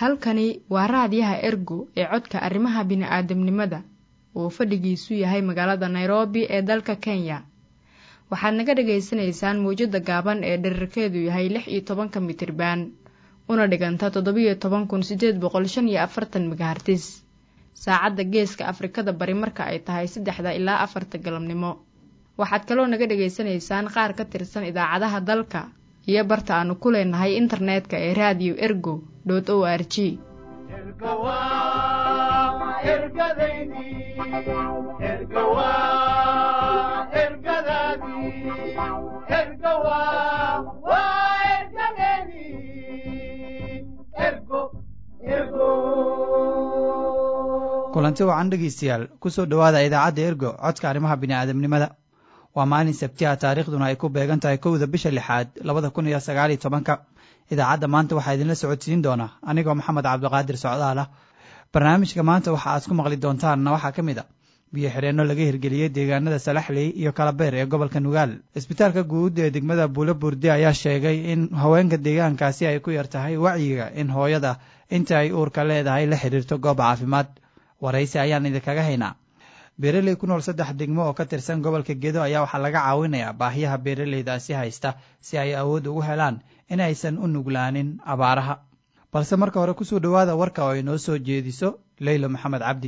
halkani waa raadiyaha ergo ee codka arrimaha bini'aadamnimada oo fadhigiisu yahay magaalada nairobi ee dalka kenya waxaad naga dhagaysanaysaan mawjadda gaaban ee dherarkeedu yahay lix iyo tobanka mitriban una dhiganta toddobiyo toban kun siddeed boqol shan iyo afartan megahartis saacadda geeska afrikada bari marka ay tahay saddexda ilaa afarta galabnimo waxaad kaloo naga dhagaysanaysaan qaar ka tirsan idaacadaha dalka iyo barta aanu ku leenahay internetka ee raadiyo ergo dot o r g kulanti wacan dhegaystayaal kusoo dhowaada idaacadda ergo codka arrimaha bini'aadamnimada waa maalin sabtiha taariikhduna ay ku beegan tahay kowda bisha lixaad labada kun iyo sagaaliyo tobanka idaacadda maanta waxaa idinla socodsiin doona anigoo maxamed cabdiqaadir socdaal ah barnaamijka maanta waxa aad ku maqli doontaanna waxaa ka mid a biyo xidheenno laga hirgeliyey deegaanada salaxley iyo kalabeer ee gobolka nugaal isbitaalka guud ee degmada buulo burde ayaa sheegay in haweenka deegaankaasi ay ku yar tahay wacyiga in hooyada inta ay uurka leedahay la xidhiirto goob caafimaad waraysi ayaan idinkaga haynaa beeraley ku nool saddex degmo oo ka tirsan gobolka gedo ayaa waxaa laga caawinayaa baahiyaha beeraleydaasi haysta si ay awood ugu helaan in aysan u nuglaanin abaaraha balse marka hore kusoo dhowaada warka oo ay noo soo jeediso leylo maxamed cabdi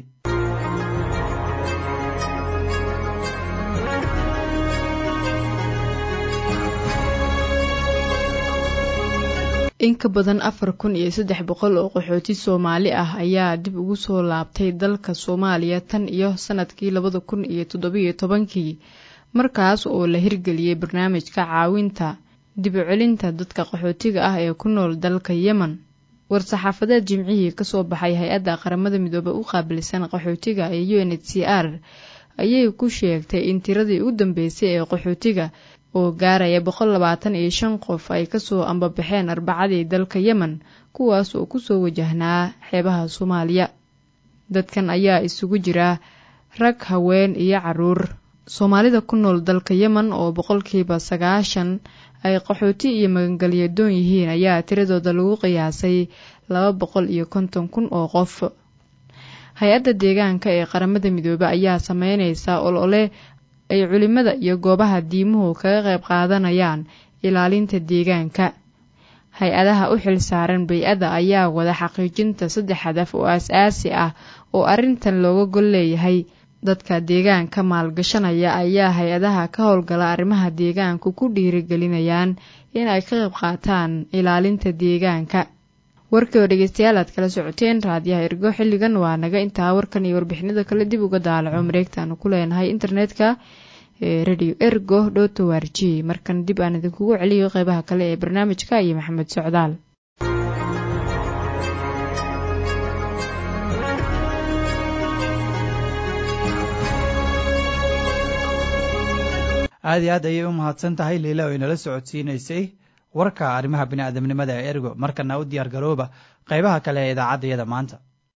in ka badan afar kun iyo saddex boqol oo qaxooti soomaali ah ayaa dib ugu soo laabtay dalka soomaaliya tan iyo sanadkii labada kun iyo toddobiyo tobankii markaas oo la hirgeliyey barnaamijka caawinta dib u celinta dadka qaxootiga ah ee ku nool dalka yemen war-saxaafadeed jimcihii kasoo baxay hay-adda qaramada midoobe u qaabilsan qaxootiga ee u n h c r ayay ku sheegtay in tiradii ugu dambeysay ee qaxootiga oo gaaraya boqol labaatan iyo shan qof ay kasoo ambabaxeen arbacadii dalka yemen kuwaas oo kusoo wajahnaa xeebaha soomaaliya dadkan ayaa isugu jira rag haween iyo caruur soomaalida ku nool dalka yemen oo boqolkiiba sagaashan ay qaxooti iyo magangelyadoon yihiin ayaa tiradooda lagu qiyaasay laba boqol iyo konton kun oo qof hay-adda deegaanka ee qaramada midoobe ayaa sameyneysa olole ay culimada iyo goobaha diimuhu kaga qayb qaadanayaan ilaalinta deegaanka hay-adaha u xil saaran bay-ada ayaa wada xaqiijinta saddex hadaf oo as-aasi ah oo arrintan looga gol leeyahay dadka deegaanka maalgashanaya ayaa hay-adaha ka howlgala arrimaha deegaanku ku dhiirigelinayaan in ay ka qayb qaataan ilaalinta deegaanka warkii oo dhegeystayaal aad kala socoteen raadiyaha ergo xilligan waa naga intaa warkan iyo warbixinada kale dib uga daalaco mareegtaanu ku leenahay internetka ee radio ergo dhoto r g markan dib aan idinkugu celiyo qeybaha kale ee barnaamijka iyo maxamed socdaal aada iyo aad ayay u mahadsan tahay liila oo inala socodsiinaysay warka arrimaha bini'aadamnimada ee ergo markana u diyaar garooba qaybaha kale ee idaacaddayada maanta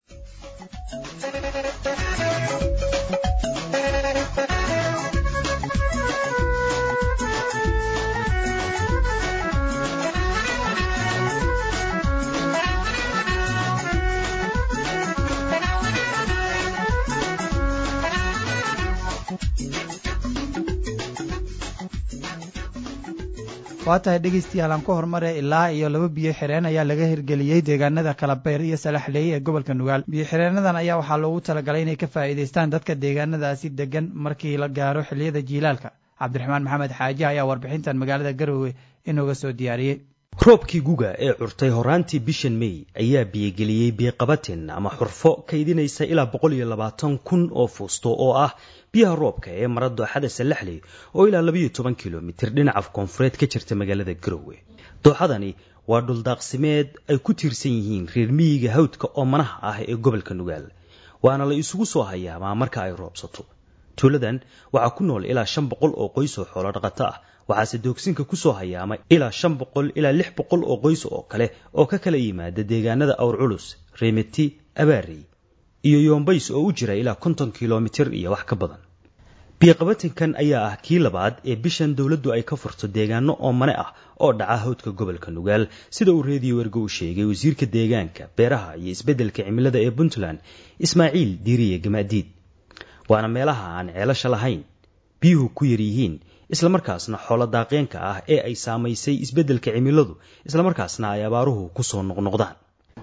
waa tahay dhegeystayaal aan ku horumare ilaa iyo laba biyo xireen ayaa laga hirgeliyey deegaanada kalabeer iyo salaxleey ee gobolka nugaal biyo xireenadan ayaa waxaa loogu talagalay inay ka faa'iidaystaan dadka deegaanadaasi degan markii la gaaro xilliyada jiilaalka cabdiraxmaan maxamed xaaji ayaa warbixintan magaalada garowe inooga soo diyaariyey roobkii guga ee curtay horaantii bishan mey ayaa biyogeliyey biiqabatin ama xurfo kaydinaysa ilaa boqol iyo labaatan kun oo fuusto oo ah biyaha roobka ee mara dooxada salaxley oo ilaa labayo toban kilomitir dhinaca koonfureed ka jirta magaalada garowe dooxadani waa dhuldaaqsimeed ay ku tiirsan yihiin reer miyiga hawdka oo manaha ah ee gobolka nugaal waana la isugu soo hayaamaa marka ay roobsato tuuladan waxaa ku nool ilaa shan boqol oo qoys oo xoolo dhaqato ah waxaase doogsinka kusoo hayaamay ilaa shan boqol ilaa lix boqol oo qoys oo kale oo ka kala yimaada deegaanada awr culus reemeti abaarey iyo yoombays oo u jira ilaa konton kilomitir iyo wax ka badan biyoqabatinkan ayaa ah kii labaad ee bishan dowladdu ay ka furto deegaano oomane ah oo dhaca hawdka gobolka nugaal sida uu reediyo wergo u sheegay wasiirka deegaanka beeraha iyo isbeddelka cimilada ee puntland ismaaciil diiriye gamaadiid waana meelaha aan ceelasha lahayn biyuhu ku yar yihiin islamarkaasna xoolo daaqeenka ah ee ay saamaysay isbeddelka cimiladu islamarkaasna ay abaaruhu ku soo noqnoqdaan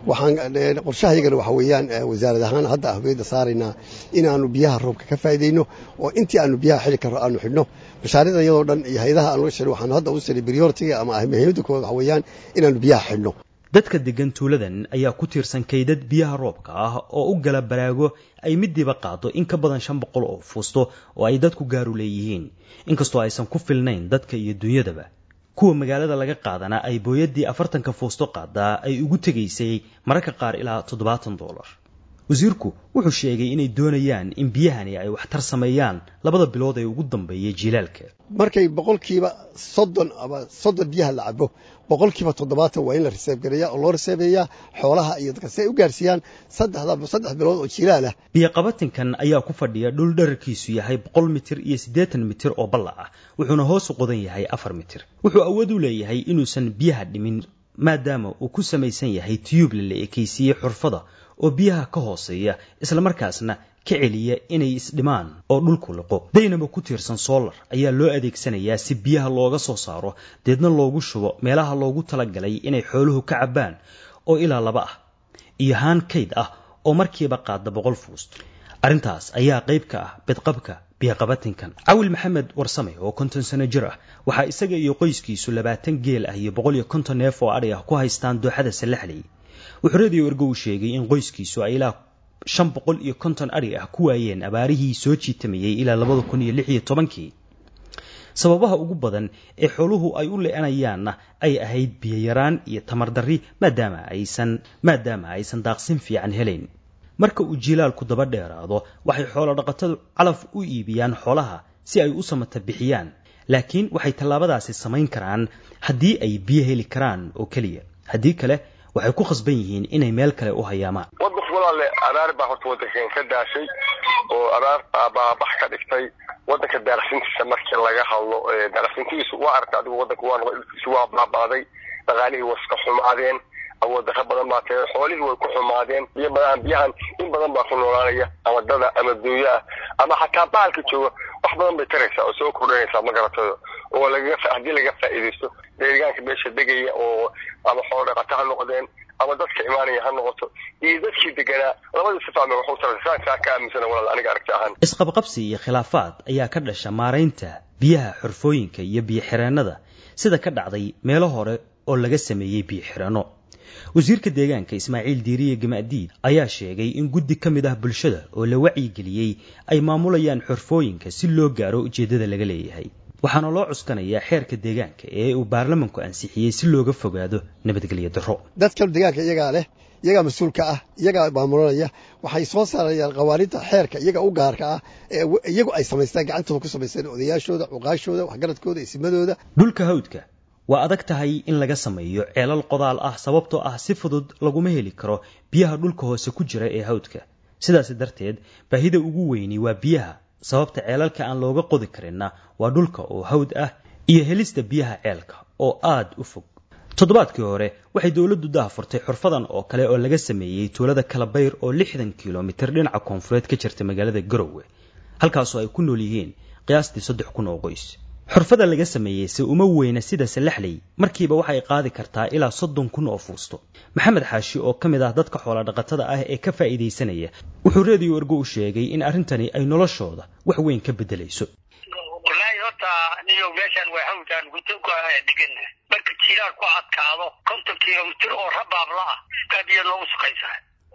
waxaan qorshahayagana waxa weeyaan wasaarad ahaan hadda ahmiyadda saaraynaa inaanu biyaha roobka ka faa'iidayno oo intii aanu biyaha xili karro aanu xidhno mashaariicda iyadoo dhan iyo hayadaha aan laga shiro waxaanu hadda u siray prioritiga ama muhiimadda koowaad waxa weeyaan inaanu biyaha xidhno dadka degan tuuladan ayaa ku tiirsan kaydad biyaha roobka ah oo u gala baraago ay midiiba qaado in ka badan shan boqol oo fuusto oo ay dadku gaaru leeyihiin inkastoo aysan ku filnayn dadka iyo dunyadaba kuwa magaalada laga qaadana ay booyaddii afartanka fuusto qaadaa ay ugu tegaysay mararka qaar ilaa toddobaatan doolar wasiirku wuxuu sheegay inay doonayaan in biyahani ay waxtar sameeyaan labada bilood ee ugu dambeeya jiilaalka markay boqolkiiba soddon ama soddon biyaha la cabo boqolkiiba toddobaatan waa in la riseebgareeya oo loo riseebeeyaa xoolaha iyo dadka si ay u gaarsiiyaan saddexda saddex bilood oo jilaal ah biyoqabatinkan ayaa ku fadhiya dhul dherarkiisu yahay boqol mitir iyo siddeetan mitir oo balla ah wuxuuna hoos u qodan yahay afar mitir wuxuu awood u leeyahay inuusan biyaha dhimin maadaama uu ku samaysan yahay tiyuuble la ekaysiiyey xurfada oo biyaha ka hooseeya islamarkaasna ka celiya inay isdhimaan oo dhulku liqo daynaba ku tiirsan soolar ayaa loo adeegsanayaa si biyaha looga soo saaro deedna loogu shubo meelaha loogu talagalay inay xooluhu ka cabbaan oo ilaa laba ah iyo haan kayd ah oo markiiba qaada boqol fuust arrintaas ayaa qayb ka ah bedqabka biyoqabatinkan cawil maxamed warsame oo konton sano jir ah waxaa isaga iyo qoyskiisu labaatan geel ah iyo boqol iyo konton neef oo adhi ah ku haystaan dooxada sallaxley wuxuu reediyo ergo uu sheegay in qoyskiisu ay ilaa shan boqol iyo konton adhi ah ku waayeen abaarihii soo jiitamayey ilaa labada kun iyo lix iyo tobankii sababaha ugu badan ee xooluhu ay u le-anayaanna ay ahayd biyoyaraan iyo tamardarri maadaama aysan maadaama aysan daaqsin fiican helayn marka uu jiilaalku daba dheeraado waxay xoolo dhaqatadu calaf u iibiyaan xoolaha si ay u samata bixiyaan laakiin waxay tallaabadaasi samayn karaan haddii ay biyo heli karaan oo keliya haddii kale waxay ku khasban yihiin inay meel kale u hayaamaan wadanku walaale abaar baa horta wadankan ka daashay oo abaar baabax ka dhigtay wadanka daarsintiisa markii laga hadlo daarsintiisu waa aragta adigu wadanka waa noqo dhulkiisu waa baabaaday dhaqaalihii waska xumaadeen awooddarra badan baa tee xoolihii way ku xumaadeen biyo badan biyahan in badan baa ku noolaanaya ama dada ama duuyo ah ama xataa baalka jooga wax badan bay taraysaa oo soo kordhanaysaa ma garatayo oo lagaga haddii laga faa'iidaysto deegaanka meesha degaya oo ama xoolo dhaqato ha noqdeen ama dadka imaanaya ha noqoto iyo dadkii deganaa labadii sifaame waxu taraysa saa ka aaminsana walaal aniga aragti ahaan isqabqabsi iyo khilaafaad ayaa ka dhasha maaraynta biyaha xurfooyinka iyo biyo-xireennada sida ka dhacday meelo hore oo laga sameeyey biyo-xireenno wasiirka deegaanka ismaaciil diiriye gamaadiid ayaa sheegay in guddi ka mid ah bulshada oo la wacyigeliyey ay maamulayaan xurfooyinka si loo gaaro ujeeddada laga leeyahay waxaana loo cuskanayaa xeerka deegaanka ee uu baarlamanku ansixiyey si looga fogaado nabadgelyo darro dadkan deegaanka iyagaa leh iyagaa mas-uulka ah iyagaa maamulanaya waxay soo saarayaan qawaaninta xeerka iyaga u gaarka ah ee iyagu ay samaystaan gacantooda ku samaysteen odayaashooda cuqaashooda waxgaradkooda isimadooda dhulka hawdka waa adag tahay in laga sameeyo ceelal qodaal ah sababtoo ah si fudud laguma heli karo biyaha dhulka hoose ku jira ee hawdka sidaasi darteed baahida ugu weyni waa biyaha sababta ceelalka aan looga qodi karinna waa dhulka oo hawd ah iyo helista biyaha ceelka oo aad u fog toddobaadkii hore waxay dowladdu daha furtay xurfadan oo kale oo laga sameeyey tuulada kalabayr oo lixdan kilomitir dhinaca koonfureed ka jirta magaalada garowe halkaasoo ay ku nool yihiin qiyaastii saddex kun oo qoys xurfada laga sameeyey se uma weyna sida salaxley markiiba waxay qaadi kartaa ilaa soddon kun oo fuusto maxamed xaashi oo ka mid ah dadka xoolodhaqatada ah ee ka faa'iidaysanaya wuxuu reediyo ergo u sheegay in arrintani ay noloshooda wax weyn ka beddelayso wallaahi horta niyo meeshaan waa hawdaan gudoonku dhegana marka jilaal ku adkaado konton kilomitir oo rabaabla ah kaa biyo noogu sukaysaa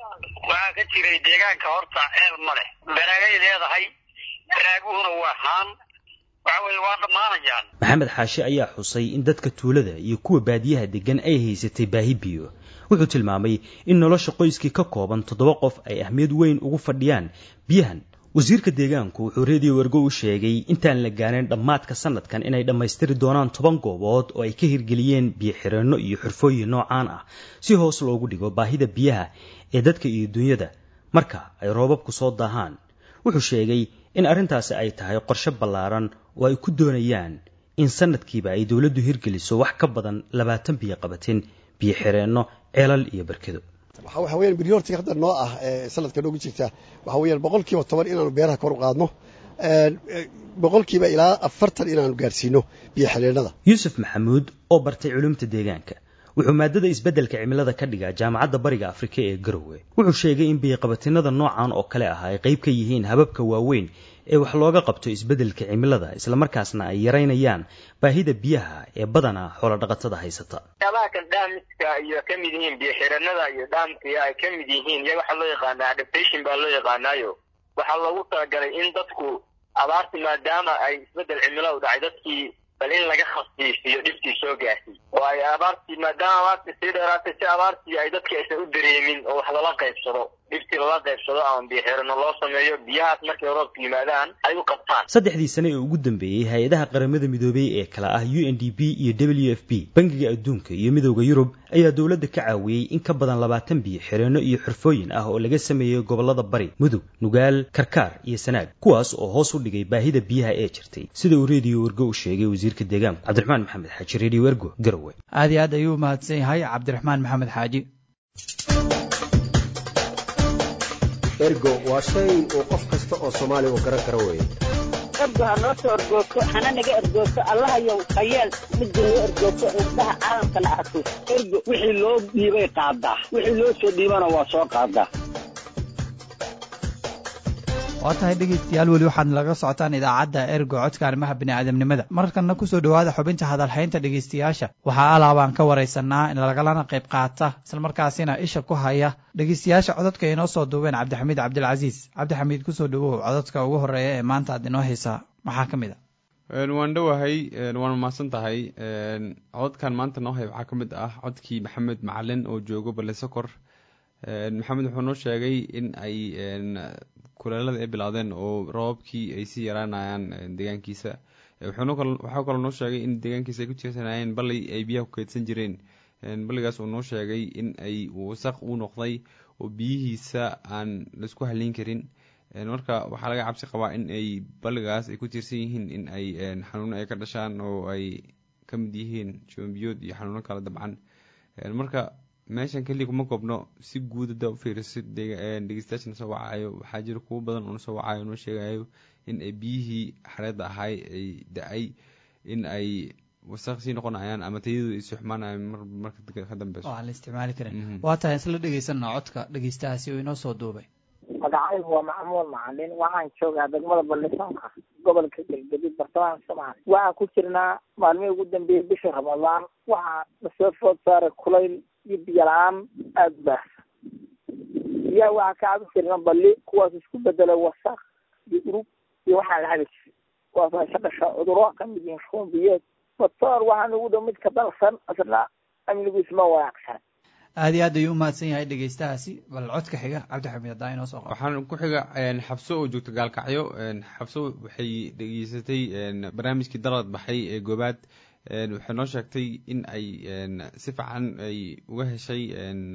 waxaa ka jiray deegaanka horta ceel ma leh baraagay leedahay baraaguhuna waa haan maxamed xaashi ayaa xusay in dadka tuulada iyo kuwa baadiyaha degan ay haysatay baahi biyo wuxuu tilmaamay in nolosha qoyskii ka kooban toddoba qof ay ahmiyad weyn ugu fadhiyaan biyahan wasiirka deegaanku wuxuu reediyo wergo u sheegay intaan la gaarin dhammaadka sanadkan inay dhammaystiri doonaan toban goobood oo ay ka hirgeliyeen biyo-xireenno iyo xurfooyin noocaan ah si hoos loogu dhigo baahida biyaha ee dadka iyo dunyada marka ay roobabku soo daahaan wuxuu sheegay in arrintaasi ay tahay qorshe ballaaran oo ay ku doonayaan in sanadkiiba ay dowladdu hirgeliso wax ka badan labaatan biyo qabatin biyo xireenno ceelal iyo barkedo waxa weyaan briortiga hadda noo ah sanadka noogu jirta waxa weyaan boqol kiiba toban inaanu beeraha kor u qaadno boqol kiiba ilaa afartan inaanu gaadhsiino biyo xidheennada yuusuf maxamuud oo bartay culumta deegaanka wuxuu maadada isbeddelka cimilada ka dhigaa jaamacadda bariga afrika ee garowe wuxuu sheegay in biyoqabatinada noocan oo kale ah ay qayb ka yihiin hababka waaweyn ee wax looga qabto isbeddelka cimilada islamarkaasna ay yaraynayaan baahida biyaha ee badanaa xoolodhaqatada haysata waxyaabaha kan dhaamiska iyo ka mid yihiin biyo xiranada iyo dhaamkiya ay ka mid yihiin iyaga waxaa loo yaqaanaa adaptation baa loo yaqaanaayo waxaa loogu talagalay in dadku abaarti maadaama ay isbeddel cimiladu dhacay dadkii bal in laga khasbiisiyo dhibtii soo gaartay oo ay abaartii maadaama abaartii sii dheeraatay si abaartii ay dadkii aysan u dareemin oo wax lala qaybsado dhibtii lala qaybsado ama biyo xirano loo sameeyo biyahaas markay roobka yimaadaan ay u qabtaan saddexdii sane ee ugu dambeeyey hay-adaha qaramada midoobey ee kale ah u n d p iyo w f p bangiga adduunka iyo midowda yurub ayaa dowladda ka caawiyey in ka badan labaatan biyo xireenno iyo xirfooyin ah oo laga sameeyey gobollada bari mudug nugaal karkaar iyo sanaag kuwaas oo hoos u dhigay baahida biyaha ee jirtay sida uu reediyo wergo u sheegay wasiirka deegaanku cabdiraxmaan maxamed xaaji reediyo wergo garowe aad iyo aad ayuu mahadsan yahay cabdiraxmaan maxamed xaaji ergo waa shay uu qof kasta oo soomaaliya uu garan karo weeye ergo ha noo soo ergoogto hana naga ergoogto allahayow hayeel midda noo ergoogto indhaha caalamkana arko ergo wixii loo dhiibay qaadaa wixii loo soo dhiibana waa soo qaadaa waa tahay dhegeystayaal weli waxaad laga socotaan idaacadda ergo codka arrimaha bini'aadamnimada markanna kusoo dhowaada xubinta hadalhaynta dhegeystayaasha waxaa alaabaan ka waraysanaa in lagalana qayb qaata islamarkaasina isha ku haya dhegeystayaasha cododka inoo soo duubeen cabdixamiid cabdilcasiis cabdixamiid kusoo dhowow cododka ugu horeeya ee maanta aad inoo haysaa maxaa ka mid a waan dhowahay waan mahadsan tahay cododkan maanta noo hay waxaa ka mid ah codkii maxamed macalin oo joogo balesokor maxamed wuxuu noo sheegay in ay kuleelada ay bilowdeen oo roobabkii ay sii yaraanayaan deegaankiisa waxaa kaloo noo sheegay in deegaankiisa ay ku tiirsanayeen balay ay biyaha ku keydsan jireen balligaas uu noo sheegay in ay wasaq u noqday oo biyihiisa aan laisku haleyn karin marka waxaa laga cabsi qabaa in ay balligaas ay ku tiirsan yihiin in ay xanuuno ay ka dhashaan oo ay ka mid yihiin joombiyood iyo xanuuno kale dabcan marka meeshan keliya kuma koobno si guud haddaa u fiiriso dhegeystayaasha na soo wacayo waxaa jira kuwo badan oo nasoo wacayo noo sheegayo in ay biyihii xareedda ahay ay da-ay in ay wasaq sii noqonayaan ama tayadu ay sii xumaanayaan marka ka dambeyso oo aan la isticmaali karin waa tahay isla dhegeysana codka dhegeystahaasi oo inoo soo duubay magacaygu waa maxamuud macalin waxaan joogaa degmada ballisoonka gobolka galgaduud bartamaha soomaaliya waxaan ku jirnaa maalmihii ugu dambeeyey bisha ramadaan waxaa lasoo food saaray kulayl iyo biyo la-aan aada u baahsan biyaha waxaa ka cabi jirna balli kuwaas isku bedela wasaq iyo urug iyo waxaan la cabi jirin kuwaas ay ka dhasha cuduro ka mid yihiin shuumbiyeed matoor waxaan ugu dhow mid ka dalsan isna amnigiisu ma wanaagsan aad iyo aad ayuu umahadsan yahay dhegeystahaasi bal codka xiga cabdixamiid haddaa inoo soo qabo waxaan ku xiga xabso oo joogta gaalkacyo xabso waxay dhegeysatay barnaamijkii dalad baxay ee goobaad waxay noo sheegtay in ay si fiican ay uga heshay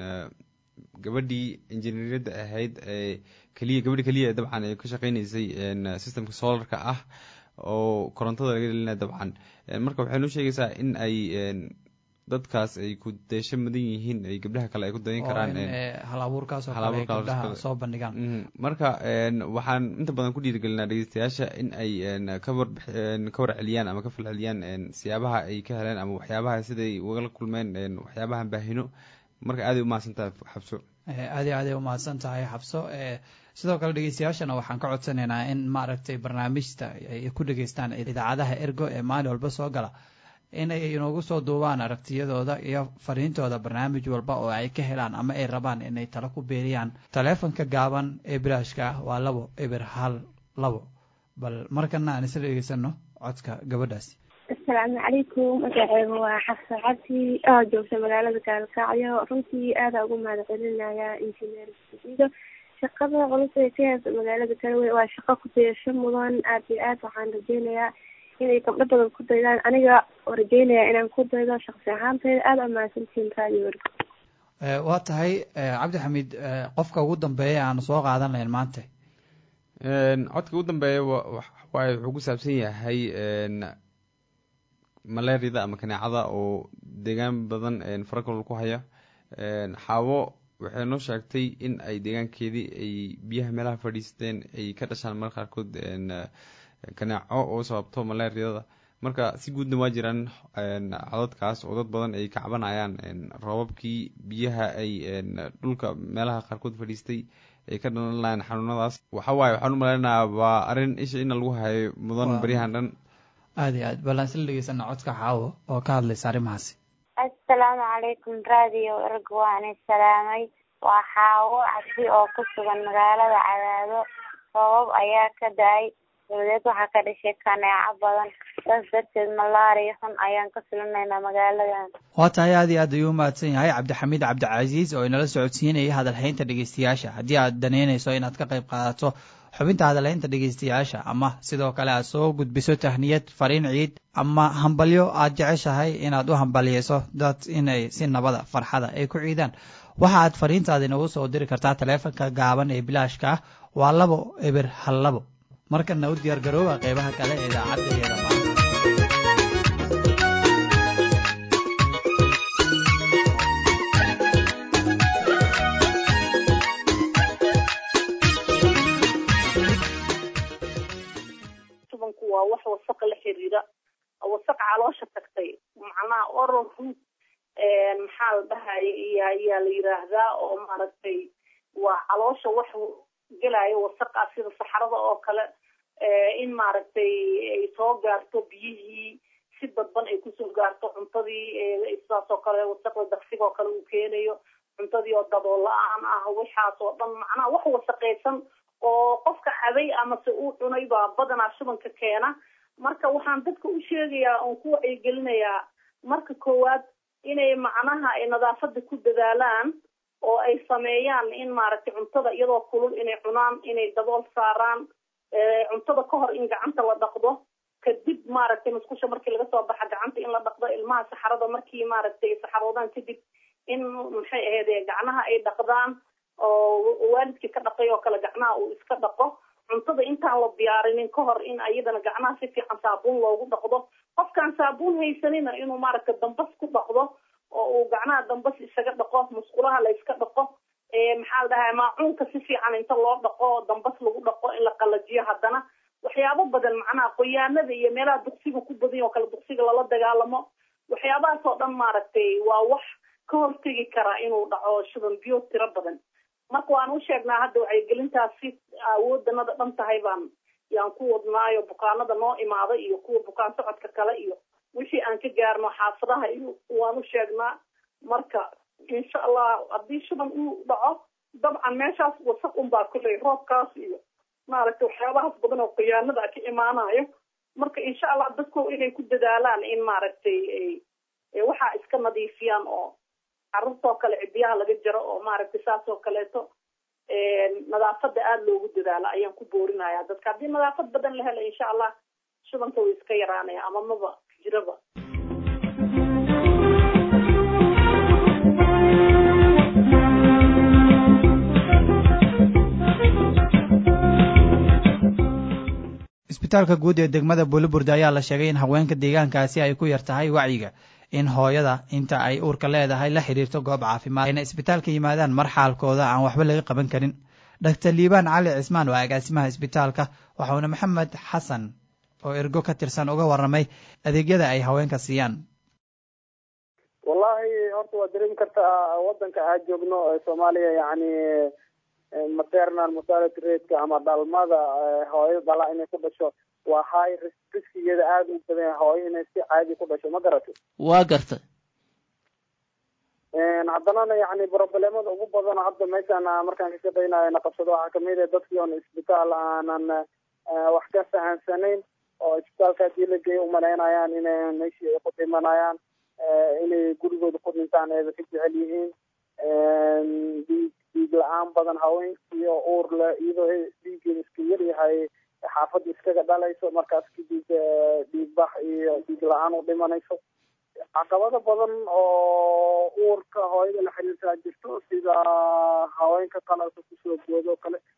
gabadhii injineeriyadda ahayd ee keliya gabadhi keliya dabcan ay ka shaqeyneysay systemka solarka ah oo korontada laga dhelinaya dabcan marka waxay noo sheegaysaa in ay dadkaas ay ku deesho mudan yihiin ay gabdhaha kale ay ku dayan karaan hal abuurkaasoo kale gabdhaha soo bandhigaan marka waxaan inta badan ku dhiirigelinaa dhegeystayaasha in ay kawar ka warceliyaan ama ka falceliyaan siyaabaha ay ka heleen ama waxyaabaha siday ugala kulmeen waxyaabahan baahino marka aaday umahadsan tahay xabso aad iyo aaday umahadsan tahay xabso sidoo kale dhegeystayaashana waxaan ka codsanaynaa in maaragtay barnaamijta ay ku dhegeystaan idaacadaha ergo ee maalin walba soo gala inay inoogu soo duubaan aragtiyadooda iyo fariintooda barnaamij walba oo ay ka helaan ama ay rabaan inay talo ku beeriyaan taleefonka gaaban ee bilaashka ah waa labo eber hal labo bal markana aan isla dhegeysano codka gabadhaasi asalaamu calaykum magaceygu waa xafsa cabdi oo joogta magaalada gaalkacyo runtii aada ugu mahad celinaya injineer ido shaqada culus ee ka heesa magaalada galwey waa shaqo ku dayasho mudan aad iyo aad waxaan rajeynayaa inay gabdho badan ku daydaan aniga rajeynaya inaan ku daydo shaqsi ahaantayda aada amaasantiin radio wergo waa tahay cabdixamiid qofka ugu dambeeya aanu soo qaadan lahayn maanta codka ugu dambeeya waay wuxuu ku saabsan yahay malaariyada ama kaneecada oo deegaan badan farakalol ku haya xaawo waxay noo sheegtay in ay deegaankeedii ay biyaha meelaha fadhiisteen ay ka dhashaan marka qaarkood kaneeco oo sababto malaariyada marka si guudna waa jiraan codadkaas oo dad badan ay ka cabanayaan roobabkii biyaha ay dhulka meelaha qaarkood fadhiistay ay ka dhalan lahayn xanuunadaas waxa waaye waxaan u malaynayaa waa arrin isha ina lagu hayo mudan baryahan dhan aada iyo aad ballaan isla dhegeysana codka xaawo oo ka hadlaysa arrimahaasi assalaamu calaykum radio erg waani salaamay waa xaawo cabdi oo ku sugan magaalada cadaado roobab ayaa ka da-ay dabadeed waxaa ka dhashay kaneeco badan saas darteed malaariya xun ayaan ka filinaynaa magaaladan waa tahay aad iyo aad ayuu umahadsan yahay cabdixamiid cabdicasiis oo inala socodsiinayay hadalhaynta dhegeystayaasha haddii aad daneynayso inaad ka qayb qaadato xubinta hadalhaynta dhegeystayaasha ama sidoo kale aad soo gudbiso tahniyad fariin ciid ama hambalyo aad jeceshahay inaad u hambalyeyso dad inay si nabada farxada ay ku ciidaan waxa aad fariintaada inagu soo diri kartaa taleefanka gaaban ee bilaashka ah waa labo eber hal labo markana u diyaar garooba qeybaha kale ee idaacadda iyada maanta tubanku waa wax wasaqa la xiriira wasaq caloosha tagtay macnaha oral root maxaa la dhahaya iyo ayaa la yiraahdaa oo maaragtay waa caloosha wax gelaayo wasaqa sida saxarada oo kale in maaragtay ay soo gaarto biyihii si dadban ay kusoo gaarto cuntadii sidaas oo kale wasaqda daqsiga oo kale uu keenayo cuntadii oo dabool la-aan ah waxaas oo dhan macnaha wax wasaqaysan oo qofka cabay amase uu cunay baa badanaa shubanka keena marka waxaan dadka u sheegayaa oon ku wacyigelinayaa marka koowaad inay macnaha ay nadaafada ku dadaalaan oo ay sameeyaan in maaragtay cuntada iyadoo kulul inay cunaan inay dabool saaraan cuntada ka hor in gacanta la dhaqdo kadib maaragtay musqusha markii laga soo baxa gacanta in la dhaqdo ilmaha saxarada markii maaragtay saxaroodaan kadib in maxay ahayd gacnaha ay dhaqdaan oo waalidkii ka dhaqay oo kale gacnaha uu iska dhaqo cuntada intaan la diyaarinin ka hor in ayadana gacnaha si fiican saabuun loogu dhaqdo qofkaan saabuun haysanina inuu maaragtay dambas ku dhaqdo oo uu gacnaha dambas isaga dhaqo musqulaha la iska dhaqo maxaa la dhahaa maacuunka si fiican inta loo dhaqo dambas lagu dhaqo in la qalajiyo haddana waxyaabo badan macnaha qoyaanada iyo meelaha duqsiga ku badan oo kale duqsiga lala dagaalamo waxyaabahaas oo dhan maaragtay waa wax ka hortegi karaa inuu dhaco shuban biyo tiro badan marka waan u sheegnaa hadda wacyigelintaas si awoodanada dhan tahay baan yaan ku wadnaayo bukaanada noo imaada iyo kuwa bukaan socodka kale iyo wixii aan ka gaarno xaafadaha iyo waan u sheegnaa marka insha allah haddii shuban uu dhaco dabcan meeshaas wasaq unbaa kuley roobkaas iyo maaragtay waxyaabahaas badan oo khiyaanada ka imaanayo marka insha allah dadku inay ku dadaalaan in maaragtay waxaa iska nadiifiyaan oo carruurtoo kale cidiyaha laga jaro oo maaragtay saas oo kaleeto nadaafada aada loogu dadaalo ayaan ku boorinaya dadka haddii nadaafad badan la helo insha allah shubanka way iska yaraanaya ama maba jiraba isbitaalka guud ee degmada buuliburde ayaa la sheegay in haweenka deegaankaasi ay ku yar tahay wacyiga in hooyada inta ay uurka leedahay la xidhiirto goob caafimaad ayna isbitaalka yimaadaan mar xaalkooda aan waxba laga qaban karin doctor liibaan cali cismaan waa agaasimaha isbitaalka waxauna maxamed xasan oo ergo ka tirsan uga warramay adeegyada ay haweenka siiyaan wallahi horta waad dareemi kartaa wadanka aad joogno soomaaliya yani maternal mortality rateka ama dhalmada hooyo dhala inay ku dhasho waa high riskigeeda aada u badan hooyo inay si caadi ku dhasho ma garatay waa garta haddanana yani problemada ugu badan hadda meeshaan markaan ka shaqeynayo na qabsado waxaa kamid ah dadkii oon isbitaal aanan wax ka fahansanayn oo isbitaalka hadii la geeyo umalaynayaan inay meeshii ay ku dhimanayaan inay gurigooda ku dhintaan eeba ka jecel yihiin dhiig dhiig la-aan badan haweenkii oo uur le iyadoo dhiiggeeda iska yar yahay xaafadda iskaga dhalayso markaas kadib dhiig bax iyo dhiig la-aan u dhimanayso caqabado badan oo uurka hooyada la xiriirtaa jirto sida haweenka qalalka kusoo boodo o kale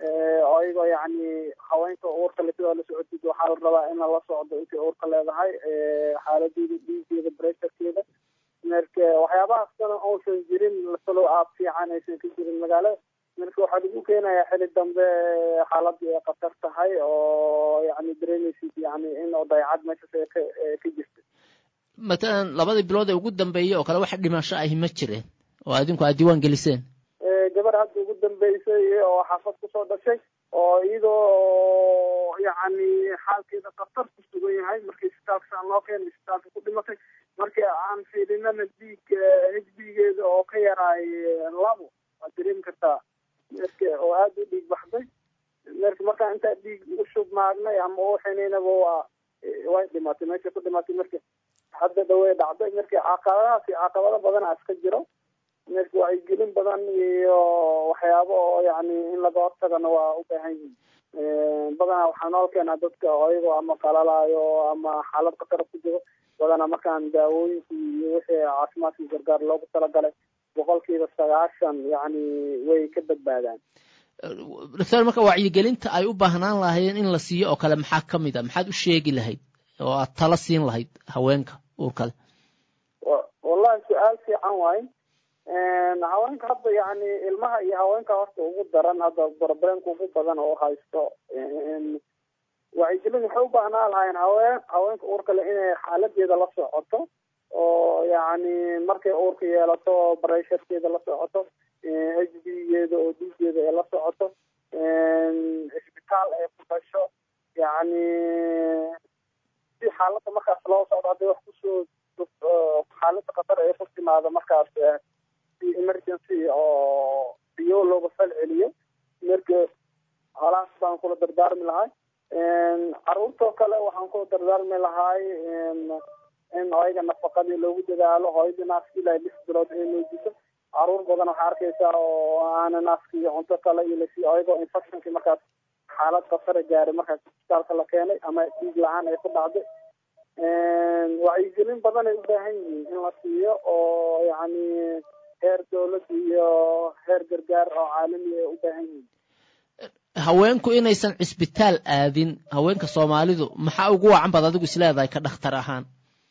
ayagoo yacni haweenka uurka le sidoo la socotid waxaa la rabaa in lala socdo intay uurka leedahay xaaladeeda dhiigeeda bresharkeeda marka waxyaabahaas dana uusan jirin follow up fiican aysan ka jirin magaalada marka waxaa lagu keenayaa xili dambe xaaladii ay khatar tahay oo yani dareemaysid yani in dayacad meeshas ay ka ka jirta matalan labadii bilood ee ugu dambeeyey oo kale wax dhimasho ahi ma jireen oo adinku aad diiwaan geliseen gabar hadda ugu dambeysay oo xaafad kusoo dhashay oo iyadoo yani xaalkeeda khatar ku sugan yahay markii isbitaalka loo keenay isbitaalka ku dhimatay markii aan fiirinana dhiig h b geeda oo ka yaraay labo waad dareemi kartaa marka oo aada u dhiig baxday marka markaan intaa dhiig u shubmaagnay ama u xinaynaba waa way dhimatay meesha ku dhimatay marka hadda dhawey dhacday marka caqabadahaas iyo caqabado badana iska jiro marka wacyigelin badan iyo waxyaabo oo yani in laga hortagana waa u baahan yihin badanaa waxaa nool keenaa dadka ayagoo ama qalalaayo ama xaalad khatara ku jiro badanaa markaan daawooyinka iyo wixii caafimaadka gargaar loogu talagalay boqolkiiba sagaashan yani way ka badbaadaan doctor marka wacyigelinta ay u baahnaan lahaayeen in la siiyo oo kale maxaa ka mid a maxaad u sheegi lahayd oo aad tala siin lahayd haweenka uurkale wallahi su-aal fiican waaye haweenka hadda yani ilmaha iyo haweenka horta ugu daran hadda problemka ugu badan oo haysto wacyigelin waxay u baahnaa lahaayeen haween haweenka uurkale inay xaaladeeda la socoto oo yani markay uurka yeelato baresharkeeda la socoto h b geeda oo dhiigeeda ay la socoto isbitaal ay ku dhasho yani si xaaladda markaas loo socdo hadday wax kusoo xaaladda khatar ay ku timaado markaas si emergency oo biyo looga fal celiyo marka halaas baan kula dardaarmi lahay caruurtoo kale waxaan kula dardaarmi lahay in ayaga nafaqadii loogu dadaalo hooyadii naaska ilaa lix bilood ay nuujiso caruur badan waxaa arkaysaa oo aana naaska iyo cunto kale iyo lasiiyo ayagoo infectionkii markaas xaalad khatara gaaray markaas isbitaalka la keenay ama dhiig la-aan ay ku dhacday wacyigelin badan ay u baahan yihiin in la siiyo oo yani heer dowlad iyo heer gargaar oo caalami ay u baahan yihiin haweenku inaysan cisbitaal aadin haweenka soomaalidu maxaa ugu wacan baad adigu isleedahay ka dhakhtar ahaan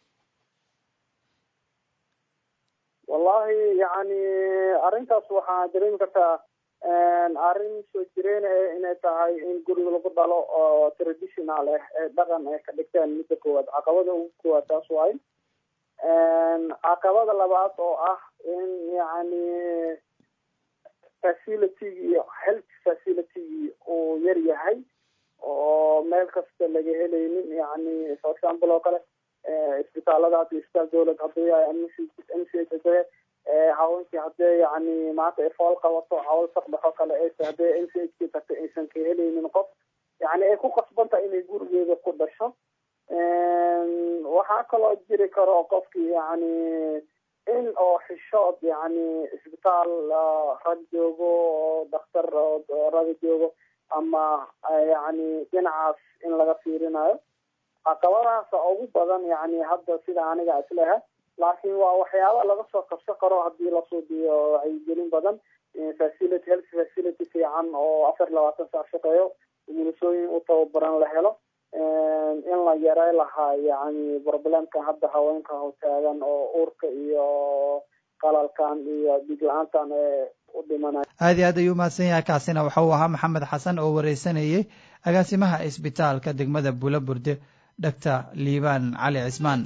wallahi yani arrintaas waxaa dareemi kartaa arrin soo jireen inay tahay in guriga lagu dhalo oo traditional ah ee dhaqan ay ka dhigteen midda koowaad caqabada ugu koowaad taas waaye caqabada labaad oo ah in yani facilitygii iyo health facilitygii uu yar yahay oo meel kasta laga helaynin yani for example oo kale isbitaalada hadda isbitaal dowlad haduu yahay m c h hadee haweenkii hadee yani maanta ay fool qabato cawl saqdhaxo kale aysa hadee m c h k tagta aysan ka helaynin qof yani ay ku qasbantahay inay gurigeeda ku dhasho waxaa kaloo jiri karo qofkii yani in oo xishood yani isbitaal rag joogo oo dhakhtar raga joogo ama yani dhinacaas in laga fiirinayo caqabadahaasa ugu badan yani hadda sida aniga isleha laakiin waa waxyaaba laga soo kabsan karo hadii lasoo diyo wacyigelin badan facility health facility fiican oo afar labaatan saac shaqeeyo umulisooyin u tababaran la helo in la yarey lahaa yani problemkan hadda haweenka hotaagan oo uurka iyo qalalkan iyo dhiig la-aantan ee u dhimanay aad iyo aad ayuu mahadsan yahay kaasina waxa uu ahaa maxamed xasan oo wareysanayey agaasimaha isbitaalka degmada bula burde dhaktar liibaan cali cismaan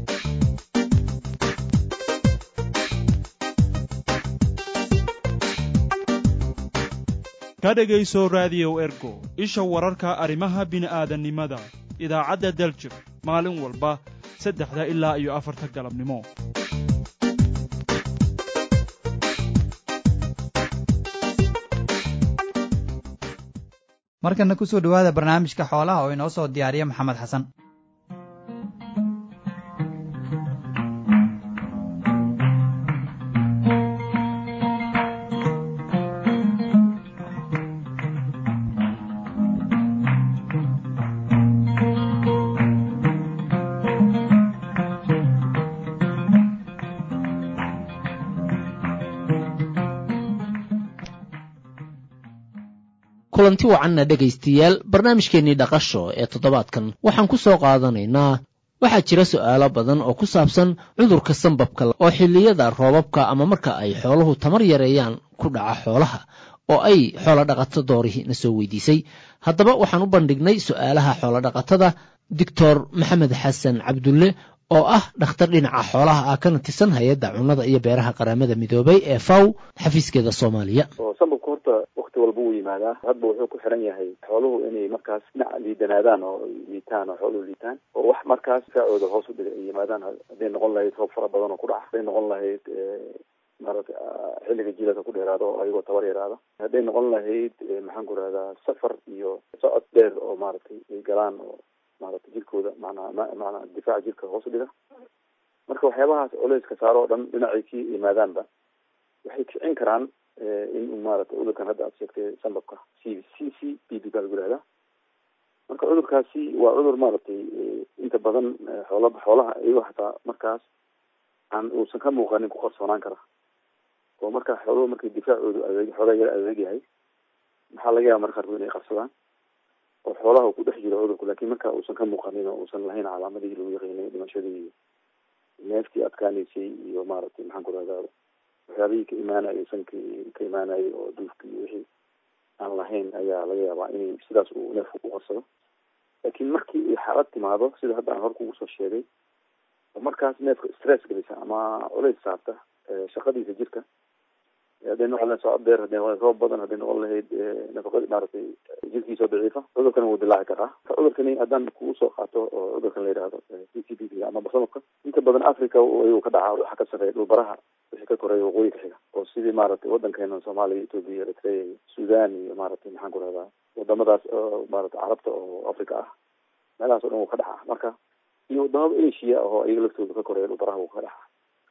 ka dhegayso raadiyow ergo isha wararka arrimaha bini'aadannimada idaacadda daljir maalin walba saddexda ilaa iyo afarta galabnimo markana ku soo dhowaada barnaamijka xoolaha oo inoo soo diyaariya maxamed xasan kulanti wacanna dhegaystayaal barnaamijkeennii dhaqasho ee toddobaadkan waxaan ku soo qaadanaynaa waxaa jira su'aalo badan oo ku saabsan cudurka sambabka oo xilliyada roobabka ama marka ay xooluhu tamar yareeyaan ku dhaca xoolaha oo ay xoolodhaqato doorihii na soo weydiisay haddaba waxaan u bandhignay su'aalaha xoolodhaqatada doctor maxamed xasan cabdulle oo ah dhakhtar dhinaca xoolaha ah kana tirsan hay-adda cunnada iyo beeraha qaramada midoobay ee faw xafiiskeeda soomaaliya sambabka horta wakti walba wuu yimaadaa hadba wuxuu ku xiran yahay xooluhu inay markaas dhinac liidanaadaan oo liitaan oo xooluhu liitaan oo wax markaas difaacooda hoos u dhiga ay yimaadaan hadday noqon lahayd roob fara badan oo ku dhaca hadday noqon lahayd maaragtay xilliga jiilaka ku dheeraado oo ayagoo tabar yaraada hadday noqon lahayd maxaan ku rahdaa safar iyo socod dheer oo maaragtay ay galaan oo maaragtay jirkooda macnaa macnaa difaaca jirka hoos u dhiga marka waxyaabahaas culeyska saaro oo dhan dhinacay ki yimaadaanba waxay kicin karaan in maaragtay cudurkan hadda aad sheegtay sambabka c c c b b baa lagu yihahdaa marka cudurkaasi waa cudur maaragtay inta badan xoola xoolaha iyagoo xataa markaas aan uusan ka muuqanin ku qarsoonaan kara oo markaa xooluhu markay difaacoodu adeeg xoogaa yar adeeg yahay maxaa laga yaaba marka qaarkood inay qarsadaan oo xoolaha uu ku dhex jiro cudurku lakin marka uusan ka muuqanin oo uusan lahayn calaamadihii lagu yaqiinay dhimashadii iyo neeftii adkaanaysay iyo maaragtay maxaan ku rahdaa waxyaabihii ka imaanayay sankii ka imaanayay oo duufkii iyo wixii aan lahayn ayaa laga yaabaa inay sidaas uu neefku ku qarsado laakiin markii ay xaalad timaado sida hadda aan hor kugu soo sheegay oo markaas neefka stress gelisa ama culays saarta shaqadiisa jirka hadday noqon lahayd socod dheer hadday noqon lahayd roob badan hadday noqon lahayd nafaqadi maaragtay jirkiisa oo daciifa cudurkani wuu dilaaci karaa cudurkani haddaan kugu soo qaato oo cudurkan la yidhaahdo c c b b ama basamabka inta badan africa ayuu ka dhacaa waxa ka sarreeya dhulbaraha wixii ka koreeya waqooyi ka xiga oo sidii maaragtay waddankeena soomaaliya etoobiya eritrea iyo sudan iyo maaragtay maxaan ku rahdaa wadamadaas oo maaragtay carabta oo africa ah meelahaas o dhan wuu ka dhacaa marka iyo wadamada asia oo iyaga laftooda ka koreeya dhulbaraha wuu ka dhacaa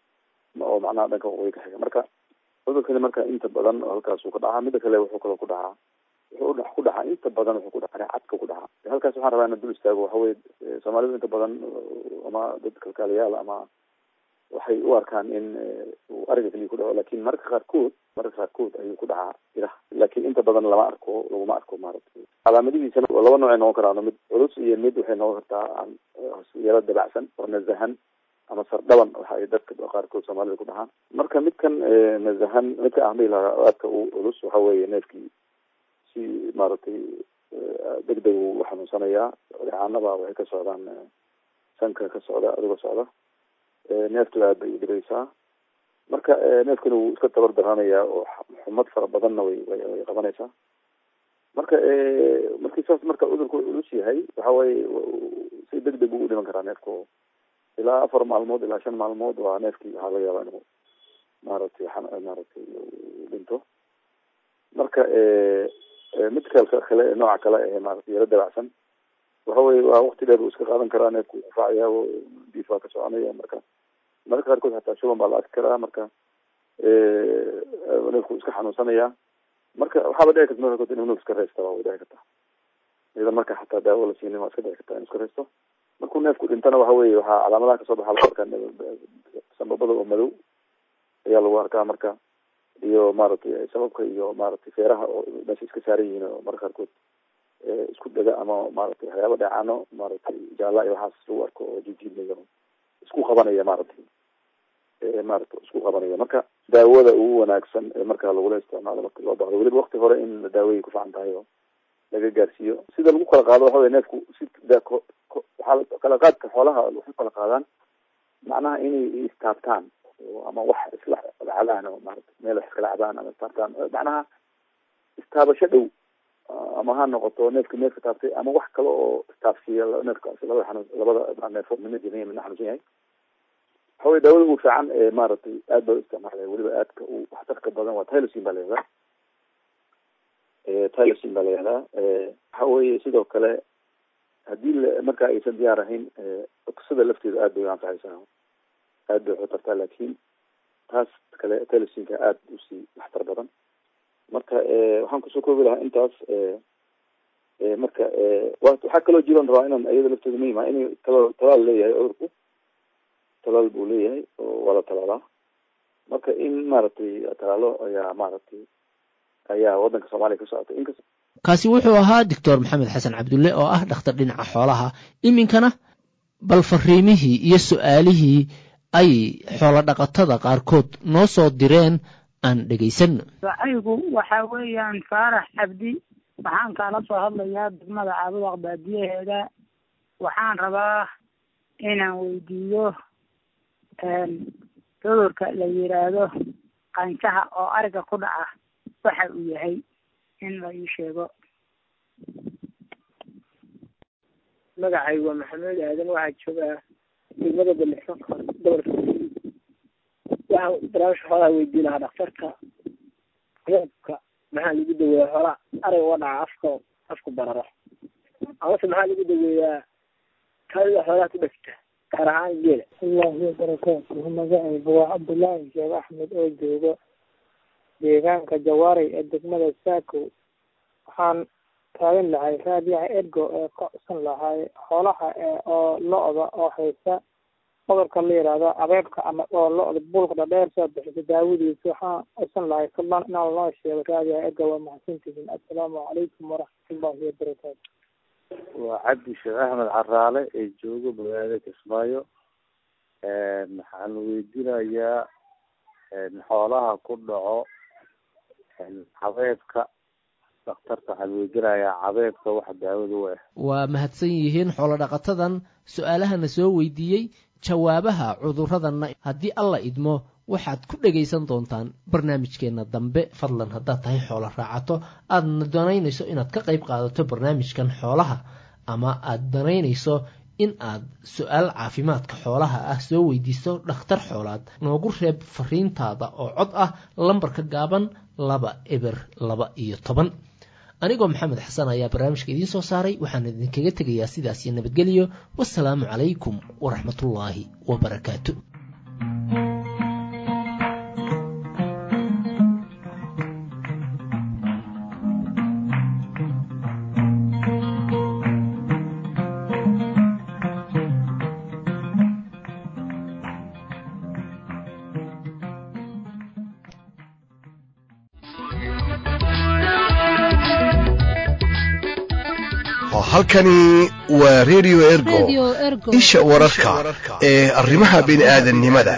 oo macnaha dhanka waqooyi ka xiga marka cudurkani marka inta badan halkaasuu ka dhacaa mida kale wuxuu kaloo ku dhacaa wuxuu ku dhacaa inta badan wuxuu ku dhacaa cadka ku dhacaa halkaas waxaan rabaa ina dul istaago waxa weye soomaalidu inta badan ama dad kalkaaliyaal ama waxay u arkaan in uu ariga keliya ku dhaco lakin mararka qaarkood mararka qaarkood ayuu ku dhacaa iraha lakin inta badan lama arko laguma arko maaragtay calaamadihiisana laba nooc ay noqon karaan mid culus iyo mid waxay noqon kartaa yaro dabacsan oo nazahan ama sardhaban waxa ay dadka qaarkood soomaalida ku dhahaan marka midkan nazahan midka ahmay lahaa aadka u culus waxa weeye neefkii si maaragtay deg deg u xanuunsanayaa ricaanada waxay ka socdaan sanka ka socda adigoo socda neeftu aad bay udhibaysaa marka neefkana wuu iska tabar daranayaa oo xumad fara badanna way way qabanaysaa marka markii saas marka cudurku culus yahay waxa weye si deg deg buu u dhiman karaa neefku ilaa afar maalmood ilaa shan maalmood waa neefkii waxaa laga yaabaa inuu maaragtay maaragtay dhinto marka mid kalka kale nooca kale ee maaragtay yaro dabacsan waxa weye waa wakti dheer uu iska qaadan karaa neefku ufaacaya diif baa ka soconaya marka mararka qaarkood hataa shuban baa la arki karaa marka neefku iska xanuunsanaya marka waxaaba dhici karta marka qaarkood inuu neef iska reysta waa way dhici kartaa iyada marka xataa daawo la siinin waa iska dhici kartaa inuu iska reysto markuu neefku dhintana waxa weye waxaa calaamadaha kasoo baxa lagu arkaa sambabada oo madow ayaa lagu arkaa marka iyo maaragtay sababka iyo maaragtay feeraha oo meesha iska saaran yihiin oo marka qaarkood isku dhega ama maaragtay waxyaaba dheecaano maaragtay jaala iyo waxaas lagu arko oo jijiidmaya isku qabanaya maaragtay maaragtay isku qabanaya marka daawada ugu wanaagsan ee markaa lagula isticmaalo marka loo baahdo weliba wakti hore in daawayay ku fican tahay oo laga gaarsiiyo sida lagu kala qaado waxa wey neefku si waxaa kala qaadka xoolaha waxay kala qaadaan macnaha inay istaabtaan ama wax isla cabaan oo maarata meel wax iskala cabaan ama istaabtaan macnaha istaabasho dhow ama ha noqoto neefka neefka taabtay ama wax kale oo istaabsiiya neefkaas labada xanuun labada neefo midna jimiya midna xanuunsan yahay waxa wey daawada ugu fiican ee maaragtay aad baa u isticmaalaya weliba aadka u waxtarka badan waa tylosin baa la yihahdaa tylosin baa la yihahdaa waxa weye sidoo kale haddii marka aysan diyaar ahayn oksada lafteeda aad bay u anfacaysaa aad bay waxutartaa laakin taas kale tylosinka aad usii waxtar badan marka waxaan kusoo koobi lahaa intaas marka waxaa kaloo jiran rabaa inaan iyada lafteeda muhim ah inay tala talaal leeyahay cudurku talaal buu leeyahay oo waa la talaalaa marka in maaragtay talaalo ayaa maaragtay ayaa wadanka soomaaliya ka socota inkast kaasi wuxuu ahaa doctor maxamed xasan cabdulle oo ah dhakhtar dhinaca xoolaha iminkana bal fariimihii iyo su'aalihii ay xoolodhaqatada qaarkood noo soo direen aan dhegaysanno waxaygu waxaa weeyaan faarax cabdi waxaan kaala soo hadlayaa degmada caabudaq baadiyaheeda waxaan rabaa inaan weydiiyo cudurka la yidhaahdo qanjaha oo ariga ku dhaca waxa uu yahay in la ii sheego magacay waa maxamed aadan waxaa joogaa degmada balisanka gobolka waxaan barnaamijka xoolaha weydiin lahaa dhakhtarka cudurka maxaa lagu daweeyaa xoolaa ariga uga dhaca afka afku bararo amase maxaa lagu daweeyaa kaadida xoolaha ku dhegta gaar ahaan geela allahi wabarakaatuhu magacayga waa cabdullaahi sheekh axmed oo jooga deegaanka jawaaray ee degmada saakow waxaan taagan lahay raadiyaha ergo ee ka codsan lahay xoolaha oo lo-da oo haysa cudurka la yidhaahdo abeebka ama oo lo-da buulka dhadheer soo bixisa daawadiisa waxaan codsan lahay fadlan inaan loo sheego raadiyaha ergo waa mahadsantihiin assalaamu calaykum waraxmatullahi wabarakaatu waa cabdi sheekh axmed caraale ee jooga magaalada kismaayo waxaan weydiinayaa xoolaha ku dhaco cabeebka dhakhtarka waxaan weydiinayaa cabeebka waxa daawada u ah waa mahadsan yihiin xoolodhaqatadan su-aalahana soo weydiiyey jawaabaha cuduradanna haddii alla idmo waxaad ku dhegaysan doontaan barnaamijkeenna dambe fadlan haddaad tahay xoolo raacato aadna danaynayso inaad ka qayb qaadato barnaamijkan xoolaha ama aad danaynayso in aad su-aal caafimaadka xoolaha ah soo weydiiso dhakhtar xoolaad noogu reeb fariintaada oo cod ah lambarka gaaban laba eber laba iyo toban anigoo maxamed xasan ayaa barnaamijka idiin soo saaray waxaan idinkaga tegayaa sidaasiyo nabadgelyo wasalaamu calaykum waraxmatullaahi wabarakaatu halkani waa radio ergo isha wararka ee arrimaha bini'aadannimada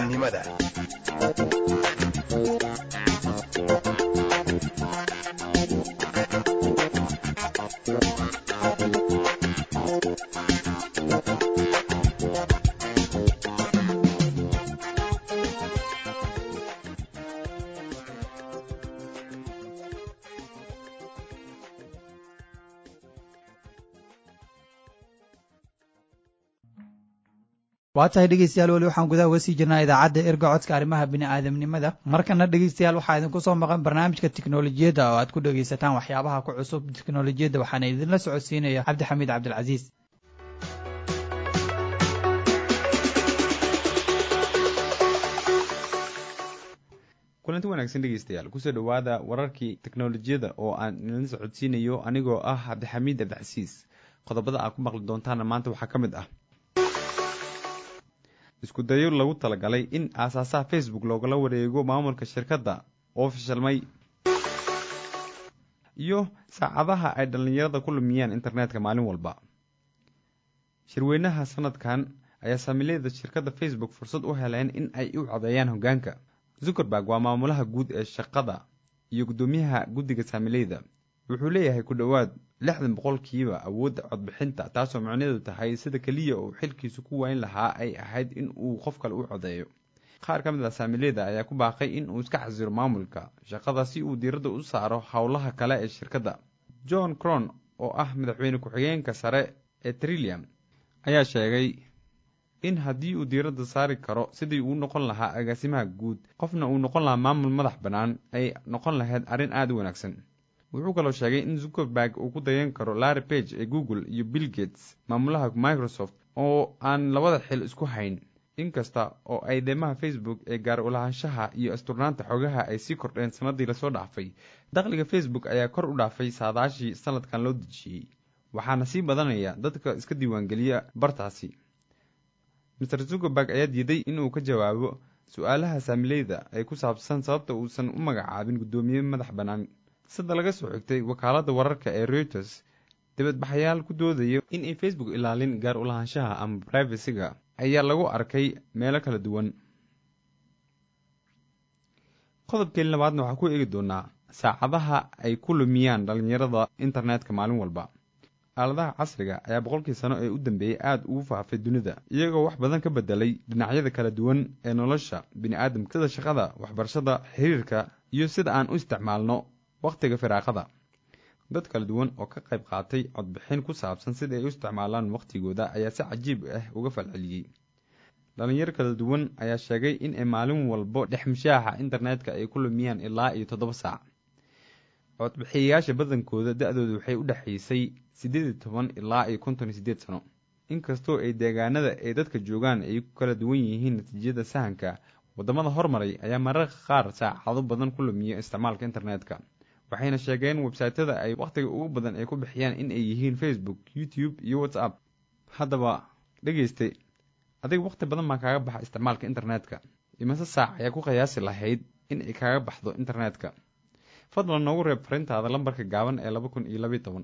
waa tahay dhegeystayaal weli waxaan gudaha uga sii jirnaa idaacadda erga codka arrimaha bini'aadamnimada markana dhegeystayaal waxaa idinku soo maqan barnaamijka tiknolojiyadda oo aad ku dhegeysataan waxyaabaha ku cusub tiknolojiyadda waxaana idinla socodsiinaya cabdixamiid cabdilcasiis kulanti wanaagsan dhegeystayaal kusoo dhowaada wararkii teknolojiyadda oo aan idinla socodsiinayo anigoo ah cabdixamiid cabdicasiis qodobada aad ku maqli doontaana maanta waxaa ka mid ah isku dayo lagu talagalay in aasaasaha facebook loogala wareego maamulka shirkadda oo fashilmay iyo saacadaha ay dhallinyarada ku lumiyaan internetka maalin walba shirweynaha sanadkan ayaa saamiilayda shirkadda facebook fursad u heleen in ay u codeeyaan hoggaanka zuckerberg waa maamulaha guud ee shaqada iyo guddoomiyaha guddiga saamiileyda wuxuu leeyahay ku dhowaad lixdan boqolkiiba awoodda codbixinta taasoo macnaheedu tahay sida keliya uu xilkiisu ku wayn lahaa ay ahayd in uu qof kale u codeeyo qaar ka mid ah saamiileyda ayaa ku baaqay in uu iska xasiro maamulka shaqada si uu diiradda u saaro howlaha kale ee shirkadda john cron oo ah madaxweyne ku-xigeenka sare ee trillium ayaa sheegay in haddii uu diiradda saari karo sidii uu noqon lahaa agaasimaha guud qofna uu noqon lahaa maamul madax bannaan ay noqon lahayd arrin aada u wanaagsan wuxuu kaloo sheegay in zuckerberg uu ku dayan karo larry page ee google iyo bill gates maamulaha microsoft oo aan labada xil isku hayn inkasta oo ay deemaha facebook ee gaar ulahaanshaha iyo asturnaanta xogaha ay sii kordheen sanadii lasoo dhaafay dakhliga facebook ayaa kor u dhaafay saadaashii sanadkan loo dejiyey waxaana sii badanaya dadka iska diiwaangeliya bartaasi master zuckerberg ayaa diiday inuu ka jawaabo su-aalaha saamileyda ee ku saabsan sababta uusan u magacaabin guddoomiye madax bannaan sida laga soo xigtay wakaaladda wararka ee reuters dibadbaxayaal ku doodaya in ay facebook ilaalin gaar ulahaanshaha ama privacyga ayaa lagu arkay meelo kala duwan qodobkeen labaadna waxaa ku eegi doonaa saacadaha ay ku lumiyaan dhallinyarada internetka maalin walba aaladaha casriga ayaa boqolkii sano ee u dambeeyey aada ugu faafay dunida iyagoo wax badan ka bedelay dhinacyada kala duwan ee nolosha bini-aadamka sida shaqada waxbarashada xiriirka iyo sida aan u isticmaalno wakhtiga firaaqada dad kala duwan oo ka qayb qaatay codbixin ku saabsan sida ay u isticmaalaan wakhtigooda ayaa si cajiib ah uga falceliyey dhalinyaro kala duwan ayaa sheegay in ay maalin walbo dhex mishaaxa internetka ay ku lumiyaan ilaa iyo toddoba saac codbixiyayaasha badankooda da-dooda waxay u dhexaysay siddeed iyo toban ilaa iyo konton iyo siddeed sano inkastoo ay deegaanada ay dadka joogaan ay ku kala duwan yihiin natiijada sahanka waddamada hormaray ayaa mararka qaar saacado badan ku lumiya isticmaalka internetka waxayna sheegeen websaytyada ay wakhtiga ugu badan ay ku bixiyaan in ay yihiin facebook youtube iyo whatsapp haddaba dhegeystay adiga wakhti badan baa kaaga baxa isticmaalka internetka imase saac ayaa ku qiyaasi lahayd in ay kaaga baxdo internetka fadlan noogu reeb farintaada lambarka gaaban ee laba kun iyo labiyo toban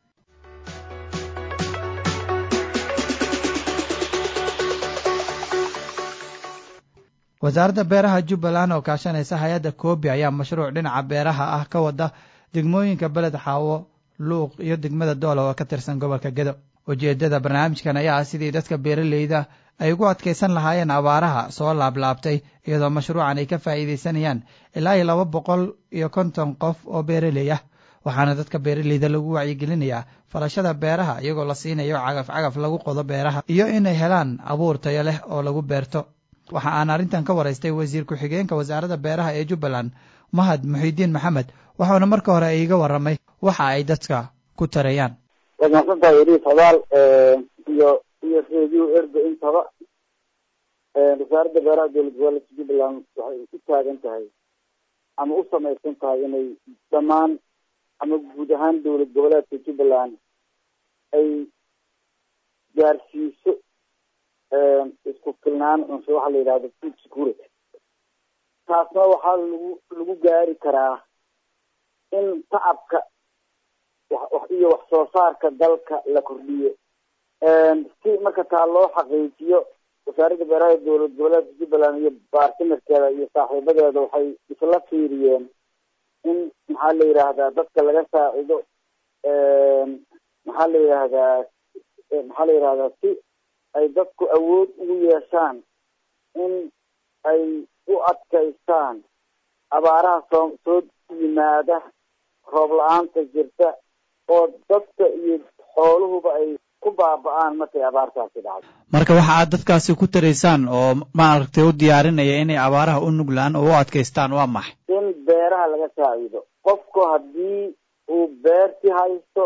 wasaaradda beeraha jubbaland oo kaashanaysa hay-adda koobi ayaa mashruuc dhinaca beeraha ah ka wada degmooyinka beled xaawo luuq iyo degmada doola oo ka tirsan gobolka gedo ujeeddada barnaamijkan ayaa ah sidii dadka beeraleyda ay ugu adkaysan lahaayeen abaaraha soo laablaabtay iyadoo mashruucan ay ka faa'iidaysanayaan ilaa iyo laba boqol iyo konton qof oo beeraley ah waxaana dadka beeraleyda lagu wacyigelinayaa falashada beeraha iyagoo la siinayo cagaf cagaf lagu qodo beeraha iyo inay helaan abuur tayo leh oo lagu beerto waxa aan arrintan ka waraystay wasiir ku-xigeenka wasaaradda beeraha ee jubbaland mahad muxiidiin maxamed waxauna marka hore iiga warramay waxa ay dadka ku tarayaan waad mahadsantahay eliis hodaal iyo iyo radio ergo intaba wasaaradda beeraha dowlad goboleedka jubbaland waxay u taagan tahay ama u samaysan tahay inay dhammaan ama guud ahaan dowlad goboleedka jubbaland ay gaarsiiso isku filnaan cunso waxa la yidhahdo food security taasna waxaa lagu lagu gaari karaa in tacabka iyo wax soo saarka dalka la kordhiyo si marka taa loo xaqiijiyo wasaaradda beeraha dowlad goboleedka jubbaland iyo baartimarkeeda iyo saaxiibadeeda waxay isla fiiriyeen in maxaa la yidhaahdaa dadka laga saacido maxaa la yidhaahdaa maxaa la yidhahdaa si ay dadku awood ugu yeeshaan in ay u adkaystaan abaaraha soo soo yimaada roob la-aanta jirta oo dadka iyo xooluhuba ay ku baaba-aan markay abaartaasi dhacdo marka waxa aad dadkaasi ku taraysaan oo maaragtay u diyaarinaya inay abaaraha u nuglaan oo u adkaystaan waa maxay in beeraha laga saacido qofku haddii uu beerti haysto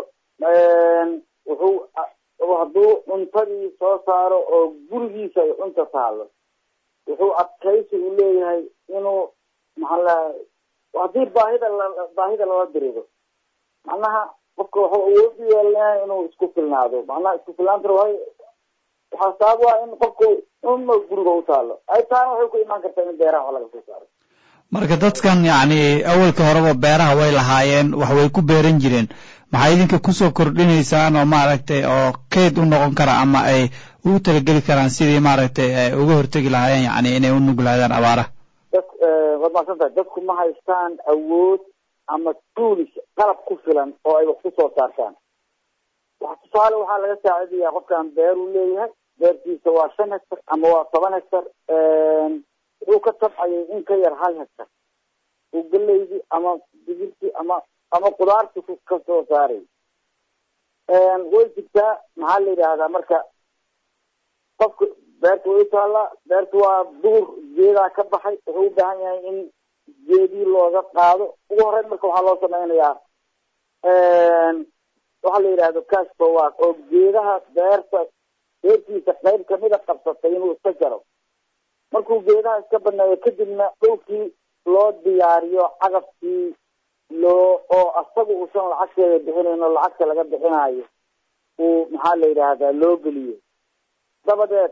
wuxuu hadduu cuntadii soo saaro oo gurigiisa ay cunta taalo wuxuu adkaysi u leeyahay inuu maxaa laha haddii baahida la baahida lala dirido macnaha qofka wuxuu awood u yeelanayaa inuu isku filnaado macnaha isku filnaanta waay waxaa sabab u ah in qofku uma guriga u taalo ay taana waxay ku imaan kartaa in beeraha wax laga soo saaro marka dadkan yacni awalka horeba beeraha way lahaayeen wax way ku beeran jireen maxay idinka kusoo kordhinaysaan oo maaragtay oo keyd u noqon kara ama ay ugu talageli karaan sidii maaragtay ay uga hortegi lahaayeen yacni inay u nuglaadaan abaaraha dad waad mahadsan tahay dadku ma haystaan awood ama tuulis qalab ku filan oo ay wax ku soo saartaan wax tusaale waxaa laga saacidayaa qofkan beeruu leeyahay beertiisa waa shan hectar ama waa toban hectar wuxuu ka tabcayay in ka yar hal hectar uu galeydii ama digirtii ama ama kudaarti ka soo saaray way jirtaa maxaa la yidhaahdaa marka qofka beerta way utaallaa beerta waa duur geedaa ka baxay wuxuu u baahan yahay in geedii looga qaado ugu horeyn marka waxaa loo sameynayaa waxaa la yidhahdo cash forward oo geedaha beerta beertiisa qayb kamida qabsatay inuu iska jaro markuu geedaha iska baneeyo kadibna dhulkii loo diyaariyo cagafkii loo oo asaga uusan lacagteeda bixinayn oo lacagta laga bixinayo uu maxaa la yidhaahdaa loo geliyo dabadeed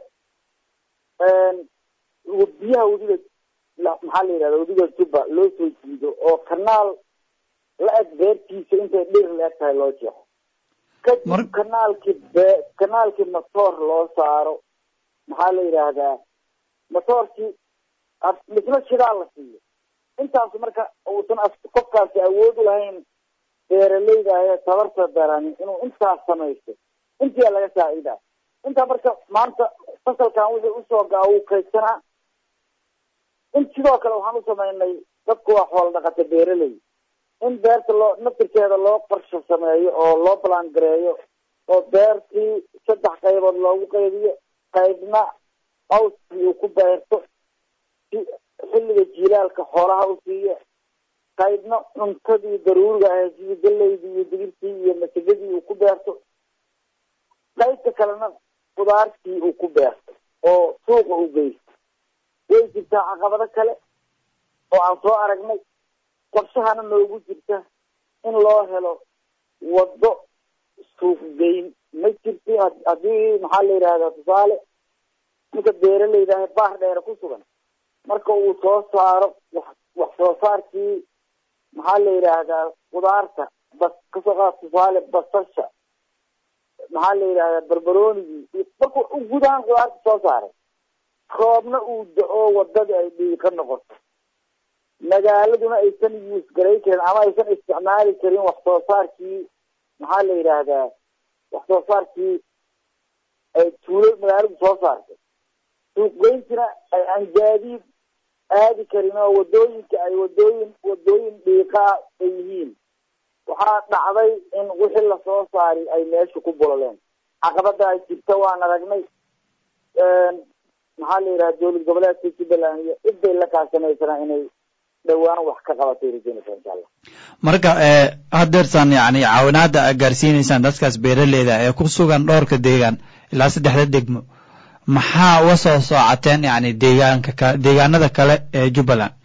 biyaha wadiga maxaa la yidhahda wadiga juba loo soo jiido oo kanaal la eg beertiisa intay dhir la eg tahay loo jeexo kadib kanaalkii be kanaalkii matoor loo saaro maxaa la yidhaahdaa matoorkii misna shidaa la siiyo intaas marka uusan qofkaasi awood u lahayn beeraleyda ahee tabarta darani inuu intaas samaysto intiyaa laga saacidaa intaa marka maanta fasalkan wixii usoo gaa wuu kaydsanaa in sidoo kale waxaan u samaynay dadku waa xoolo dhaqata beeraley in beerta loo naftirkeeda loo qorsho sameeyo oo loo balaan gareeyo oo beertii saddex qaybood loogu qaybiyo qaybna awskii uu ku beerto xilliga jiilaalka xoolaha u siiyo qaybna cuntadii daruuriga ahay sidii galeydii iyo digirtii iyo masagadii uu ku beerto qaybta kalena khudaartii uu ku beerto oo suuqa u geysto way jirtaa caqabado kale oo aan soo aragnay qorshahana noogu jirta in loo helo waddo suuq geyn ma jirti haddii maxaa la yidhahdaa tusaale ninka beeraleyda ahe baar dheere ku sugan marka uu soo saaro wax wax soo saarkii maxaa la yidhaahdaa khudaarta bas kasoo qaad tusaale basasha maxaa la yidhahdaa barbaroonigii markuu guud ahaan khudaarta soo saaray roobna uu da-o wadadii ay dhiiqa noqoto magaaladuna aysan yuus garay karin ama aysan isticmaali karin wax soo saarkii maxaa la yidhaahdaa wax soo saarkii ay tuulo magaaladu soo saartay suuqgeyntina ay aan gaadiid aadi karin oo wadooyinka ay wadooyin wadooyin dhiiqaa ay yihiin waxaa dhacday in wixii lasoo saari ay meesha ku bololeen caqabada ay jirta waan aragnay maxaa la yidhaha dowlad goboleedka jubbaland iyo ciday la kaashanaysanaa inay dhowaan wax ka qabatay rajeynaysa insha allah marka hadeertaan yani caawinaada a gaarsiineysaan dadkaas beeraleyda ee ku sugan dhowrka deegaan ilaa saddexda degmo maxaa uga soo soocateen yani deegaanka ka deegaanada kale ee jubbaland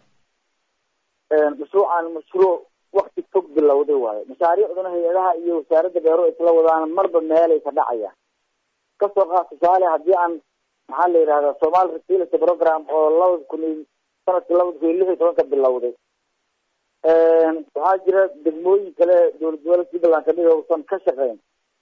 mashruucan mashruuc wakti fog bilowday waayo mashaariicduna hay-adaha iyo wasaaradda beero isla wadaan marba meelay ka dhacayaan kasoo qaad tusaale haddii aan maxaa la yidhahdaa somal fertility program oo labada kun iyo sanadkii labada kun iyo lix iyo tobanka bilowday waxaa jira degmooyin kale dowlad goboleedka jubbaland kamid uusan ka shaqeyn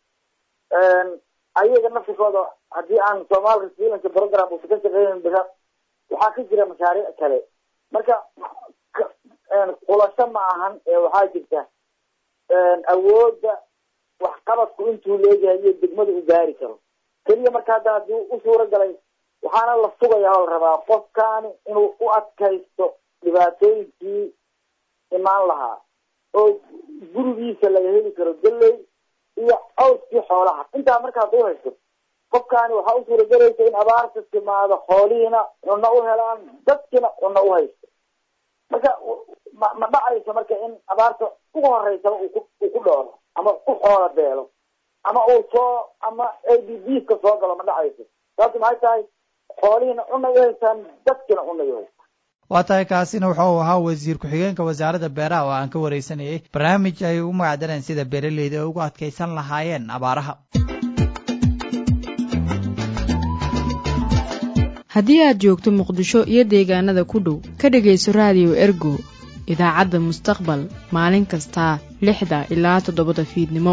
ayaga naftirkooda haddii aan somal fertility program uusan ka shaqeynin waxaa ka jira mashaariic kale marka xulasho ma ahan ee waxaa jirta awoodda waxqabadku intuu leeyahay iyo degmada u gaari karo keliya marka hadda haddii u suura galay waxaana la sugaya oo la rabaa qofkaani inuu u adkaysto dhibaatooyinkii imaan lahaa oo gurigiisa laga heli karo galey iyo cawskii xoolaha intaa marka hadduu haysto qofkaani waxaa u suuragelaysa in abaarta timaado xoolihiina cunno u helaan dadkiina cunno u haysto marka ma ma dhacayso marka in abaarta ugu horeysaba uu ku uu ku dhoolo ama ku xoola beelo ama uu soo ama a d b ka soo galo ma dhacayso sababta maxay tahay xoolihiina cunay u haystaan dadkiina cunay u haystaan waa tahay kaasina wuxuu ahaa wasiir ku-xigeenka wasaaradda beeraha oo aan ka wareysanayay barnaamij ay ugu magacdareen sida beeraleyda ay ugu adkaysan lahaayeen abaaraha haddii aad joogto muqdisho iyo deegaanada ku dhow ka dhegayso raadiyo ergo idaacadda mustaqbal maalin kasta lixda ilaa toddobada fiidnimo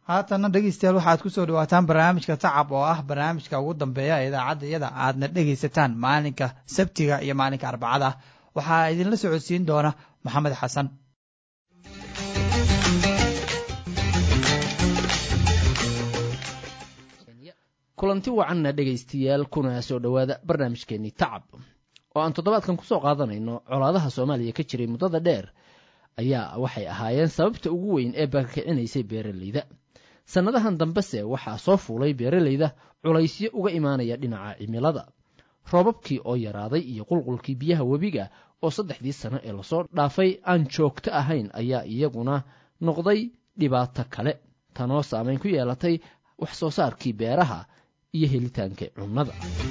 haatanna dhegeystayaal waxaad ku soo dhawaataan barnaamijka tacab oo ah barnaamijka ugu dambeeya ee idaacadda iyada aadna dhegaysataan maalinka sabtiga iyo maalinka arbacada waxaa idinla socodsiin doona maxamed xasan kulanti wacanna dhegaystayaal kuna soo dhowaada barnaamijkeennii tacab oo aan toddobaadkan kusoo qaadanayno colaadaha soomaaliya ka jiray muddada dheer ayaa waxay ahaayeen sababta ugu weyn ee barakicinaysay beeralayda sannadahan dambese waxaa soo fuulay beeralayda culaysyo uga imaanaya dhinaca cimilada roobabkii oo yaraaday iyo qulqulkii biyaha webiga oo saddexdii sano ee lasoo dhaafay aan joogto ahayn ayaa iyaguna noqday dhibaato kale tanoo saamayn ku yeelatay wax soo saarkii beeraha iyo helitaanka cunnada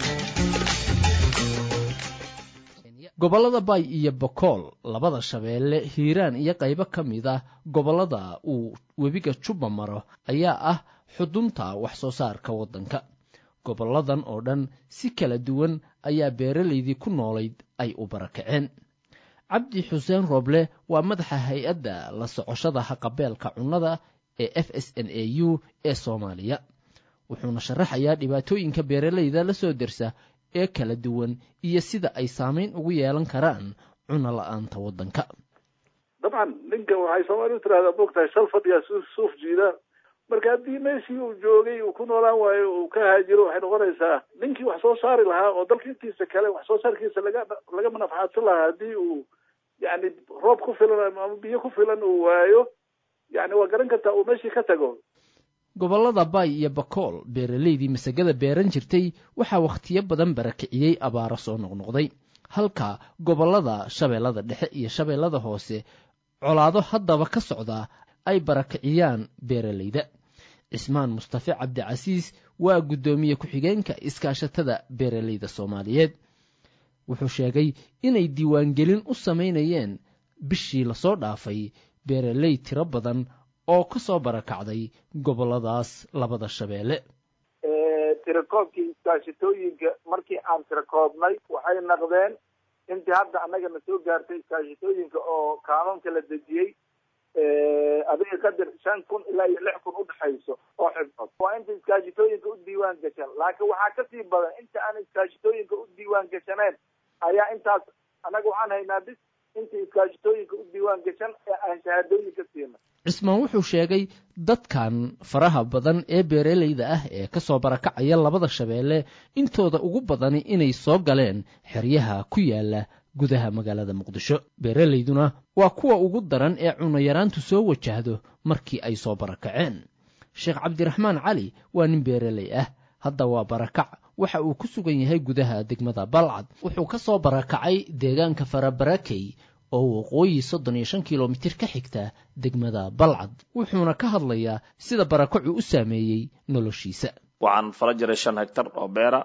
gobollada bay iyo bokool labada shabeelle hiiraan iyo qaybo ka mid ah gobollada uu webiga juba maro ayaa ah xudunta wax soo saarka waddanka gobolladan oo dhan si kala duwan ayaa beeralaydii ku noolayd ay u barakaceen cabdi xuseen roble waa madaxa hay-adda la socoshada haqabeelka cunnada ee f s n a u ee soomaaliya wuxuuna sharaxayaa dhibaatooyinka beeralayda la soo dersa ee kala duwan iyo sida ay saamayn ugu yeelan karaan cunno la-aanta waddanka dabcan ninkan waxay soomaalidu tirahdaa bogtahay shal fadhigaa suuf jiida marka haddii meeshii uu joogay uu ku noolaan waayo uu ka haajiro waxay noqonaysaa ninkii wax soo saari lahaa oo dalka intiisa kale wax soo saarkiisa laga laga manafcaadsan lahaa haddii uu yani roob ku filan ama biyo ku filan uu waayo yani waa garan kartaa uu meeshii ka tago gobollada bay iyo bakool beeralaydii masagada beeran jirtay waxaa wakhtiyo badan barakiciyey abaaro soo noqnoqday halka gobollada shabeellada dhexe iyo shabeellada hoose colaado haddaba ka socdaa ay barakiciyaan beeralayda cismaan mustafe cabdicasiis waa guddoomiye ku-xigeenka iskaashatada beeralayda soomaaliyeed wuxuu sheegay inay diiwaangelin u samaynayeen bishii lasoo dhaafay beeraley tiro badan oo ka soo barakacday gobolladaas labada shabeelle tirakoobkii iskaashitooyinka markii aan tirakoobnay waxay naqdeen intii hadda annaga na soo gaartay iskaashitooyinka oo kaamamka la dejiyey adiga kadir shan kun ilaa iyo lix kun udhexayso oo xibnood waa inta iskaashitooyinka u diiwaan gashan laakiin waxaa kasii badan inta aan iskaashitooyinka u diiwaan gashaneen ayaa intaas annaga waxaan haynaa bis inta iskaashitooyinka u diiwaan gashan ee aan shahaadooyinka siina cismaan wuxuu sheegay dadkan faraha badan ee beeralayda ah ee ka soo barakacaya labada shabeelle intooda ugu badani inay soo galeen xeryaha ku yaala gudaha magaalada muqdisho beeralayduna waa kuwa ugu daran ee cunayaraantu soo wajahdo markii ay soo barakaceen sheekh cabdiraxmaan cali waa nin beeraley ah hadda waa barakac waxa uu ku sugan yahay gudaha degmada balcad wuxuu ka soo barakacay deegaanka farabarakey oo waqooyi soddon iyo shan kilomitir ka xigta degmada balcad wuxuuna ka hadlayaa sida barakacu u saameeyey noloshiisa waxaan fala jiray shan hegtar oo beera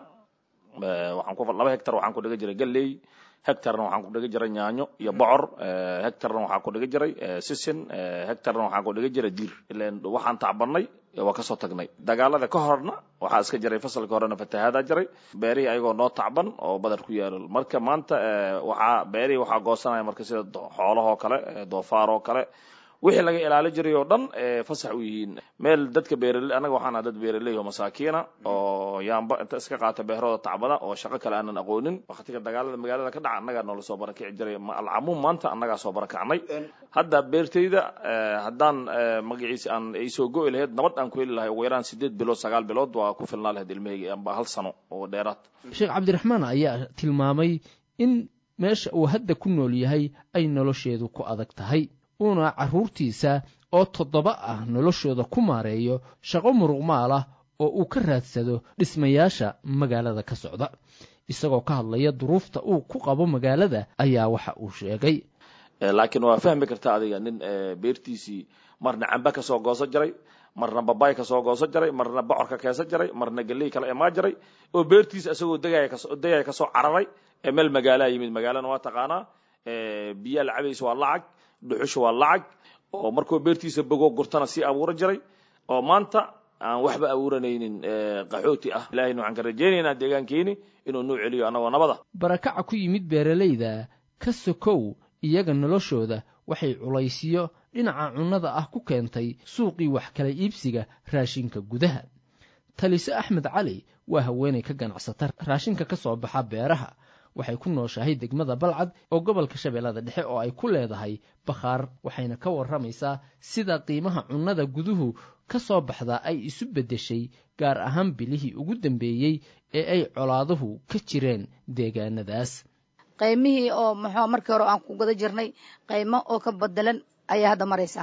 waxaan ku laba hegtar waxaan ku dhiga jiray galley hectarna waxaan ku dhigi jiray yaanyo iyo bocor hectarna waxaan ku dhigi jiray sisin hectarna waxaan ku dhigi jiray diir ilan waxaan tacbanay waa kasoo tagnay dagaalada ka horna waxaa iska jiray fasalka horena fatahaadaa jiray beerihii ayagoo noo tacban oo badar ku yaalo marka maanta waxaa beerihii waxaa goosanaya marka sida xoolahoo kale doofaaroo kale wixii laga ilaali jiray oo dhan fasax u yihiin meel dadka beeraley annaga waxaan aha dad beeraley oo masaakiina oo yaamba inta iska qaata beerahooda tacbada oo shaqo kale aanan aqoonin waktiga dagaalada magaalada ka dhaca annagaa noola soo barakici jiray alcamuum maanta annagaa soo barakacnay hadda beertayda haddaan magaciisa aan ay soo go'i lahayd nabad aan ku heli lahay ugu yaraan sideed bilood sagaal bilood waa ku filnaa lahayd ilmahayga amba hal sano oo dheeraad sheekh cabdiraxmaan ayaa tilmaamay in meesha uu hadda ku nool yahay ay nolosheedu ku adag tahay uuna carruurtiisa oo toddoba ah noloshooda ku maareeyo shaqo muruqmaal ah oo uu ka raadsado dhismayaasha magaalada ka socda isagoo ka hadlaya duruufta uu ku qabo magaalada ayaa waxa uu sheegay laakiin waa fahmi karta adiga nin beertiisii marna camba ka soo goosan jiray marna babay ka soo goosan jiray marna bocorka keesan jiray marna galley kala imaan jiray oo beertiisa isagoo degaya kasoo cararay ee meel magaalaa yimid magaalana waa taqaanaa biyaa la cabaysa waa lacag dhuxusha waa lacag oo markuu beertiisa bogo gurtana sii abuuran jiray oo maanta aan waxba abuuranaynin qaxooti ah ilahayna waxaan ka rajaynaynaa deegaankeeni inuu nuu celiyo annagoo nabada barakaca ku yimid beeralayda ka sokow iyaga noloshooda waxay culaysiyo dhinaca cunnada ah ku keentay suuqii wax kala iibsiga raashinka gudaha taliso axmed cali waa haweenay ka ganacsata raashinka ka soo baxa beeraha waxay ku nooshahay degmada balcad oo gobolka shabeellada dhexe oo ay ku leedahay bakhaar waxayna ka warramaysaa sida qiimaha cunnada guduhu ka soo baxdaa ay isu beddeshay gaar ahaan bilihii ugu dambeeyey ee ay colaaduhu ka jireen deegaanadaas qaymihii oo muxuu markii hore aan ku guda jirnay qaymo oo ka bedelan ayaa hadda maraysaa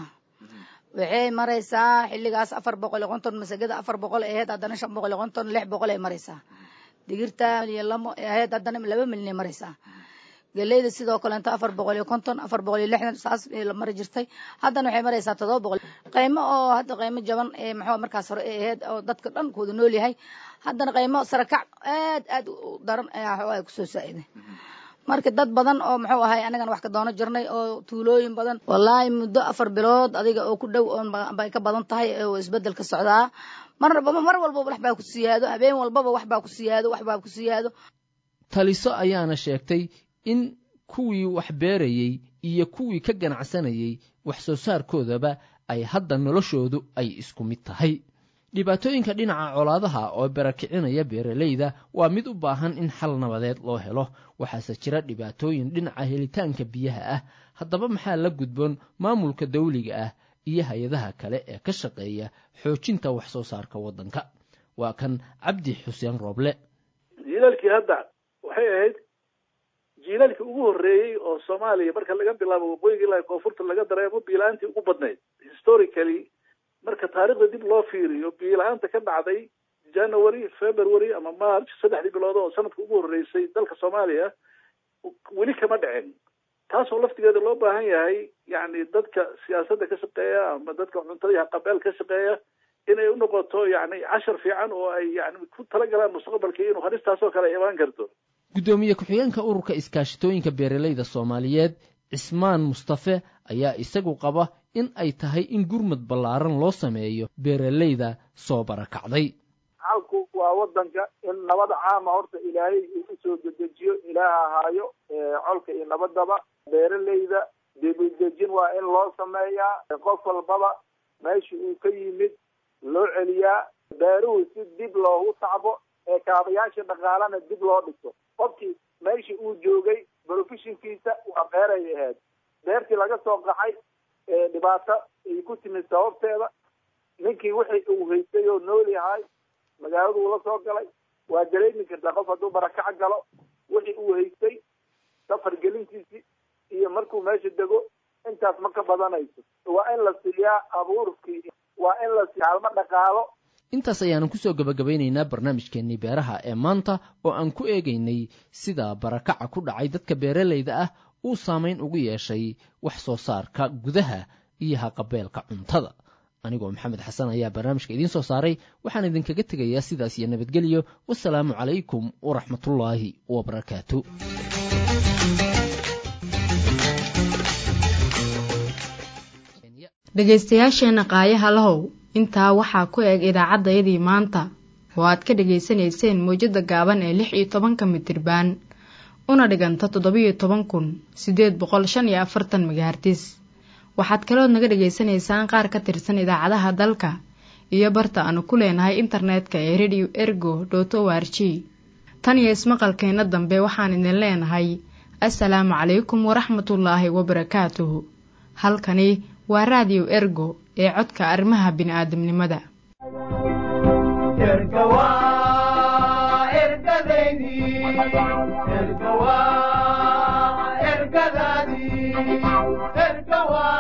waxay maraysaa xilligaas afar boqol iyo konton masagada afar boqol ay ahayd haddana shan boqol iyo konton lix boqol ay maraysaa digirta milyan lamo ay ahayd haddana laba milyan ay maraysaa geleyda sidoo kaleento afar boqol iyo konton afar boqol iyo lixdan saas la mari jirtay haddana waxay maraysaa todoba boqol qaymo oo hadda qaymo jaban ee maxaa markaas hore ay ahayd oo dadka dhan kuwada nool yahay haddana qaymo sarakac aad aad u daran ayaa waxaa kusoo saa'iday marka dad badan oo muxuu ahay anagana wax ka doono jirnay oo tuulooyin badan wallaahi muddo afar bilood adiga oo ku dhow oon bay ka badan tahay oo isbedel ka socdaa mar mar walbaba wax baa ku siyaado habeen walbaba wax baa ku siyaado wax baa ku siyaado taliso ayaana sheegtay in kuwii wax beerayey iyo kuwii ka ganacsanayey wax soo saarkoodaba ay hadda noloshoodu ay isku mid tahay dhibaatooyinka dhinaca colaadaha oo barakicinaya beeralayda waa mid u baahan in xal nabadeed loo helo waxaase jira dhibaatooyin dhinaca helitaanka biyaha ah haddaba maxaa la gudboon maamulka dawliga ah iyo hay-adaha kale ee ka shaqeeya xoojinta wax soo saarka waddanka waa kan cabdi xuseen rooble jiilaalkii hadda waxay ahayd jiilaalkii ugu horreeyey oo soomaaliya marka laga bilaabo waqooyiga ilaa koonfurta laga dareemo biila-aantii ugu badnayd historically marka taarikhda dib loo fiiriyo biila-aanta ka dhacday january february ama march saddexdii bilood oo sanadka ugu horreysay dalka soomaaliya weli kama dhicin taasoo laftigeeda loo baahan yahay yani dadka siyaasadda ka shaqeeya ama dadka cuntada qabeel ka shaqeeya inay unoqoto yani cashar fiican oo ay yani ku talagalaan mustaqbalkii inuu halistaasoo kale imaan karto guddoomiye ku-xigeenka ururka iskaashitooyinka beeralayda soomaaliyeed cismaan mustafe ayaa isagu qaba in ay tahay in gurmad ballaaran loo sameeyo beeralayda soo barakacday xalku waa wadanka in nabad caama horta ilaahay uu usoo dedejiyo ilaaha ahaayo colka iyo nabadaba beeralayda dibidejin waa in loo sameeyaa qof walbaba meesha uu ka yimid loo celiyaa beeruhu si dib loogu tacbo ee kaabayaasha dhaqaalana dib loo dhiso qofkii meesha uu joogay professionkiisa waa beeray ahayd beertii laga soo qaxay dhibaato ay ku timid sababteeda ninkii wixii uu haystay oo nool yahay magaaladu ula soo galay waa dareemi kartaa qof hadduu barakac galo wixii uu haystay safar gelintiisii iyo markuu meesha dego intaas ma ka badanayso waa in la siiyaa abuurkii waa in la siiya kaalmo dhaqaalo intaas ayaanu kusoo gabagabaynaynaa barnaamijkeennii beeraha ee maanta oo aan ku eegaynay sida barakaca ku dhacay dadka beeralayda ah uu saamayn ugu yeeshay wax soo saarka gudaha iyo haqabeelka cuntada anigoo maxamed xasan ayaa barnaamijka idiin soo saaray waxaan idinkaga tegayaa sidaas iyo nabadgelyo wasalaamu calaykum waraxmatullaahi wabarakaatu dhegaystayaasheenna qaayaha lahow intaa waxaa ku eg idaacaddayadii maanta oo aad ka dhegaysanayseen mawjadda gaaban ee lix iyo tobanka mitirbaan una dhiganta toddobiyo toban kun siddeed boqol shan iyo afartan megahartis waxaad kalood naga dhegaysanaysaan qaar ka tirsan idaacadaha dalka iyo barta aanu ku leenahay internetka ee radio ergo dot o r g tan iyo ismaqalkeenna dambe waxaan idin leenahay assalaamu calaykum waraxmatullaahi wabarakaatuhu halkani waa raadiyo ergo ee codka arrimaha bini'aadamnimada ergadaydi ergadaadii ergawa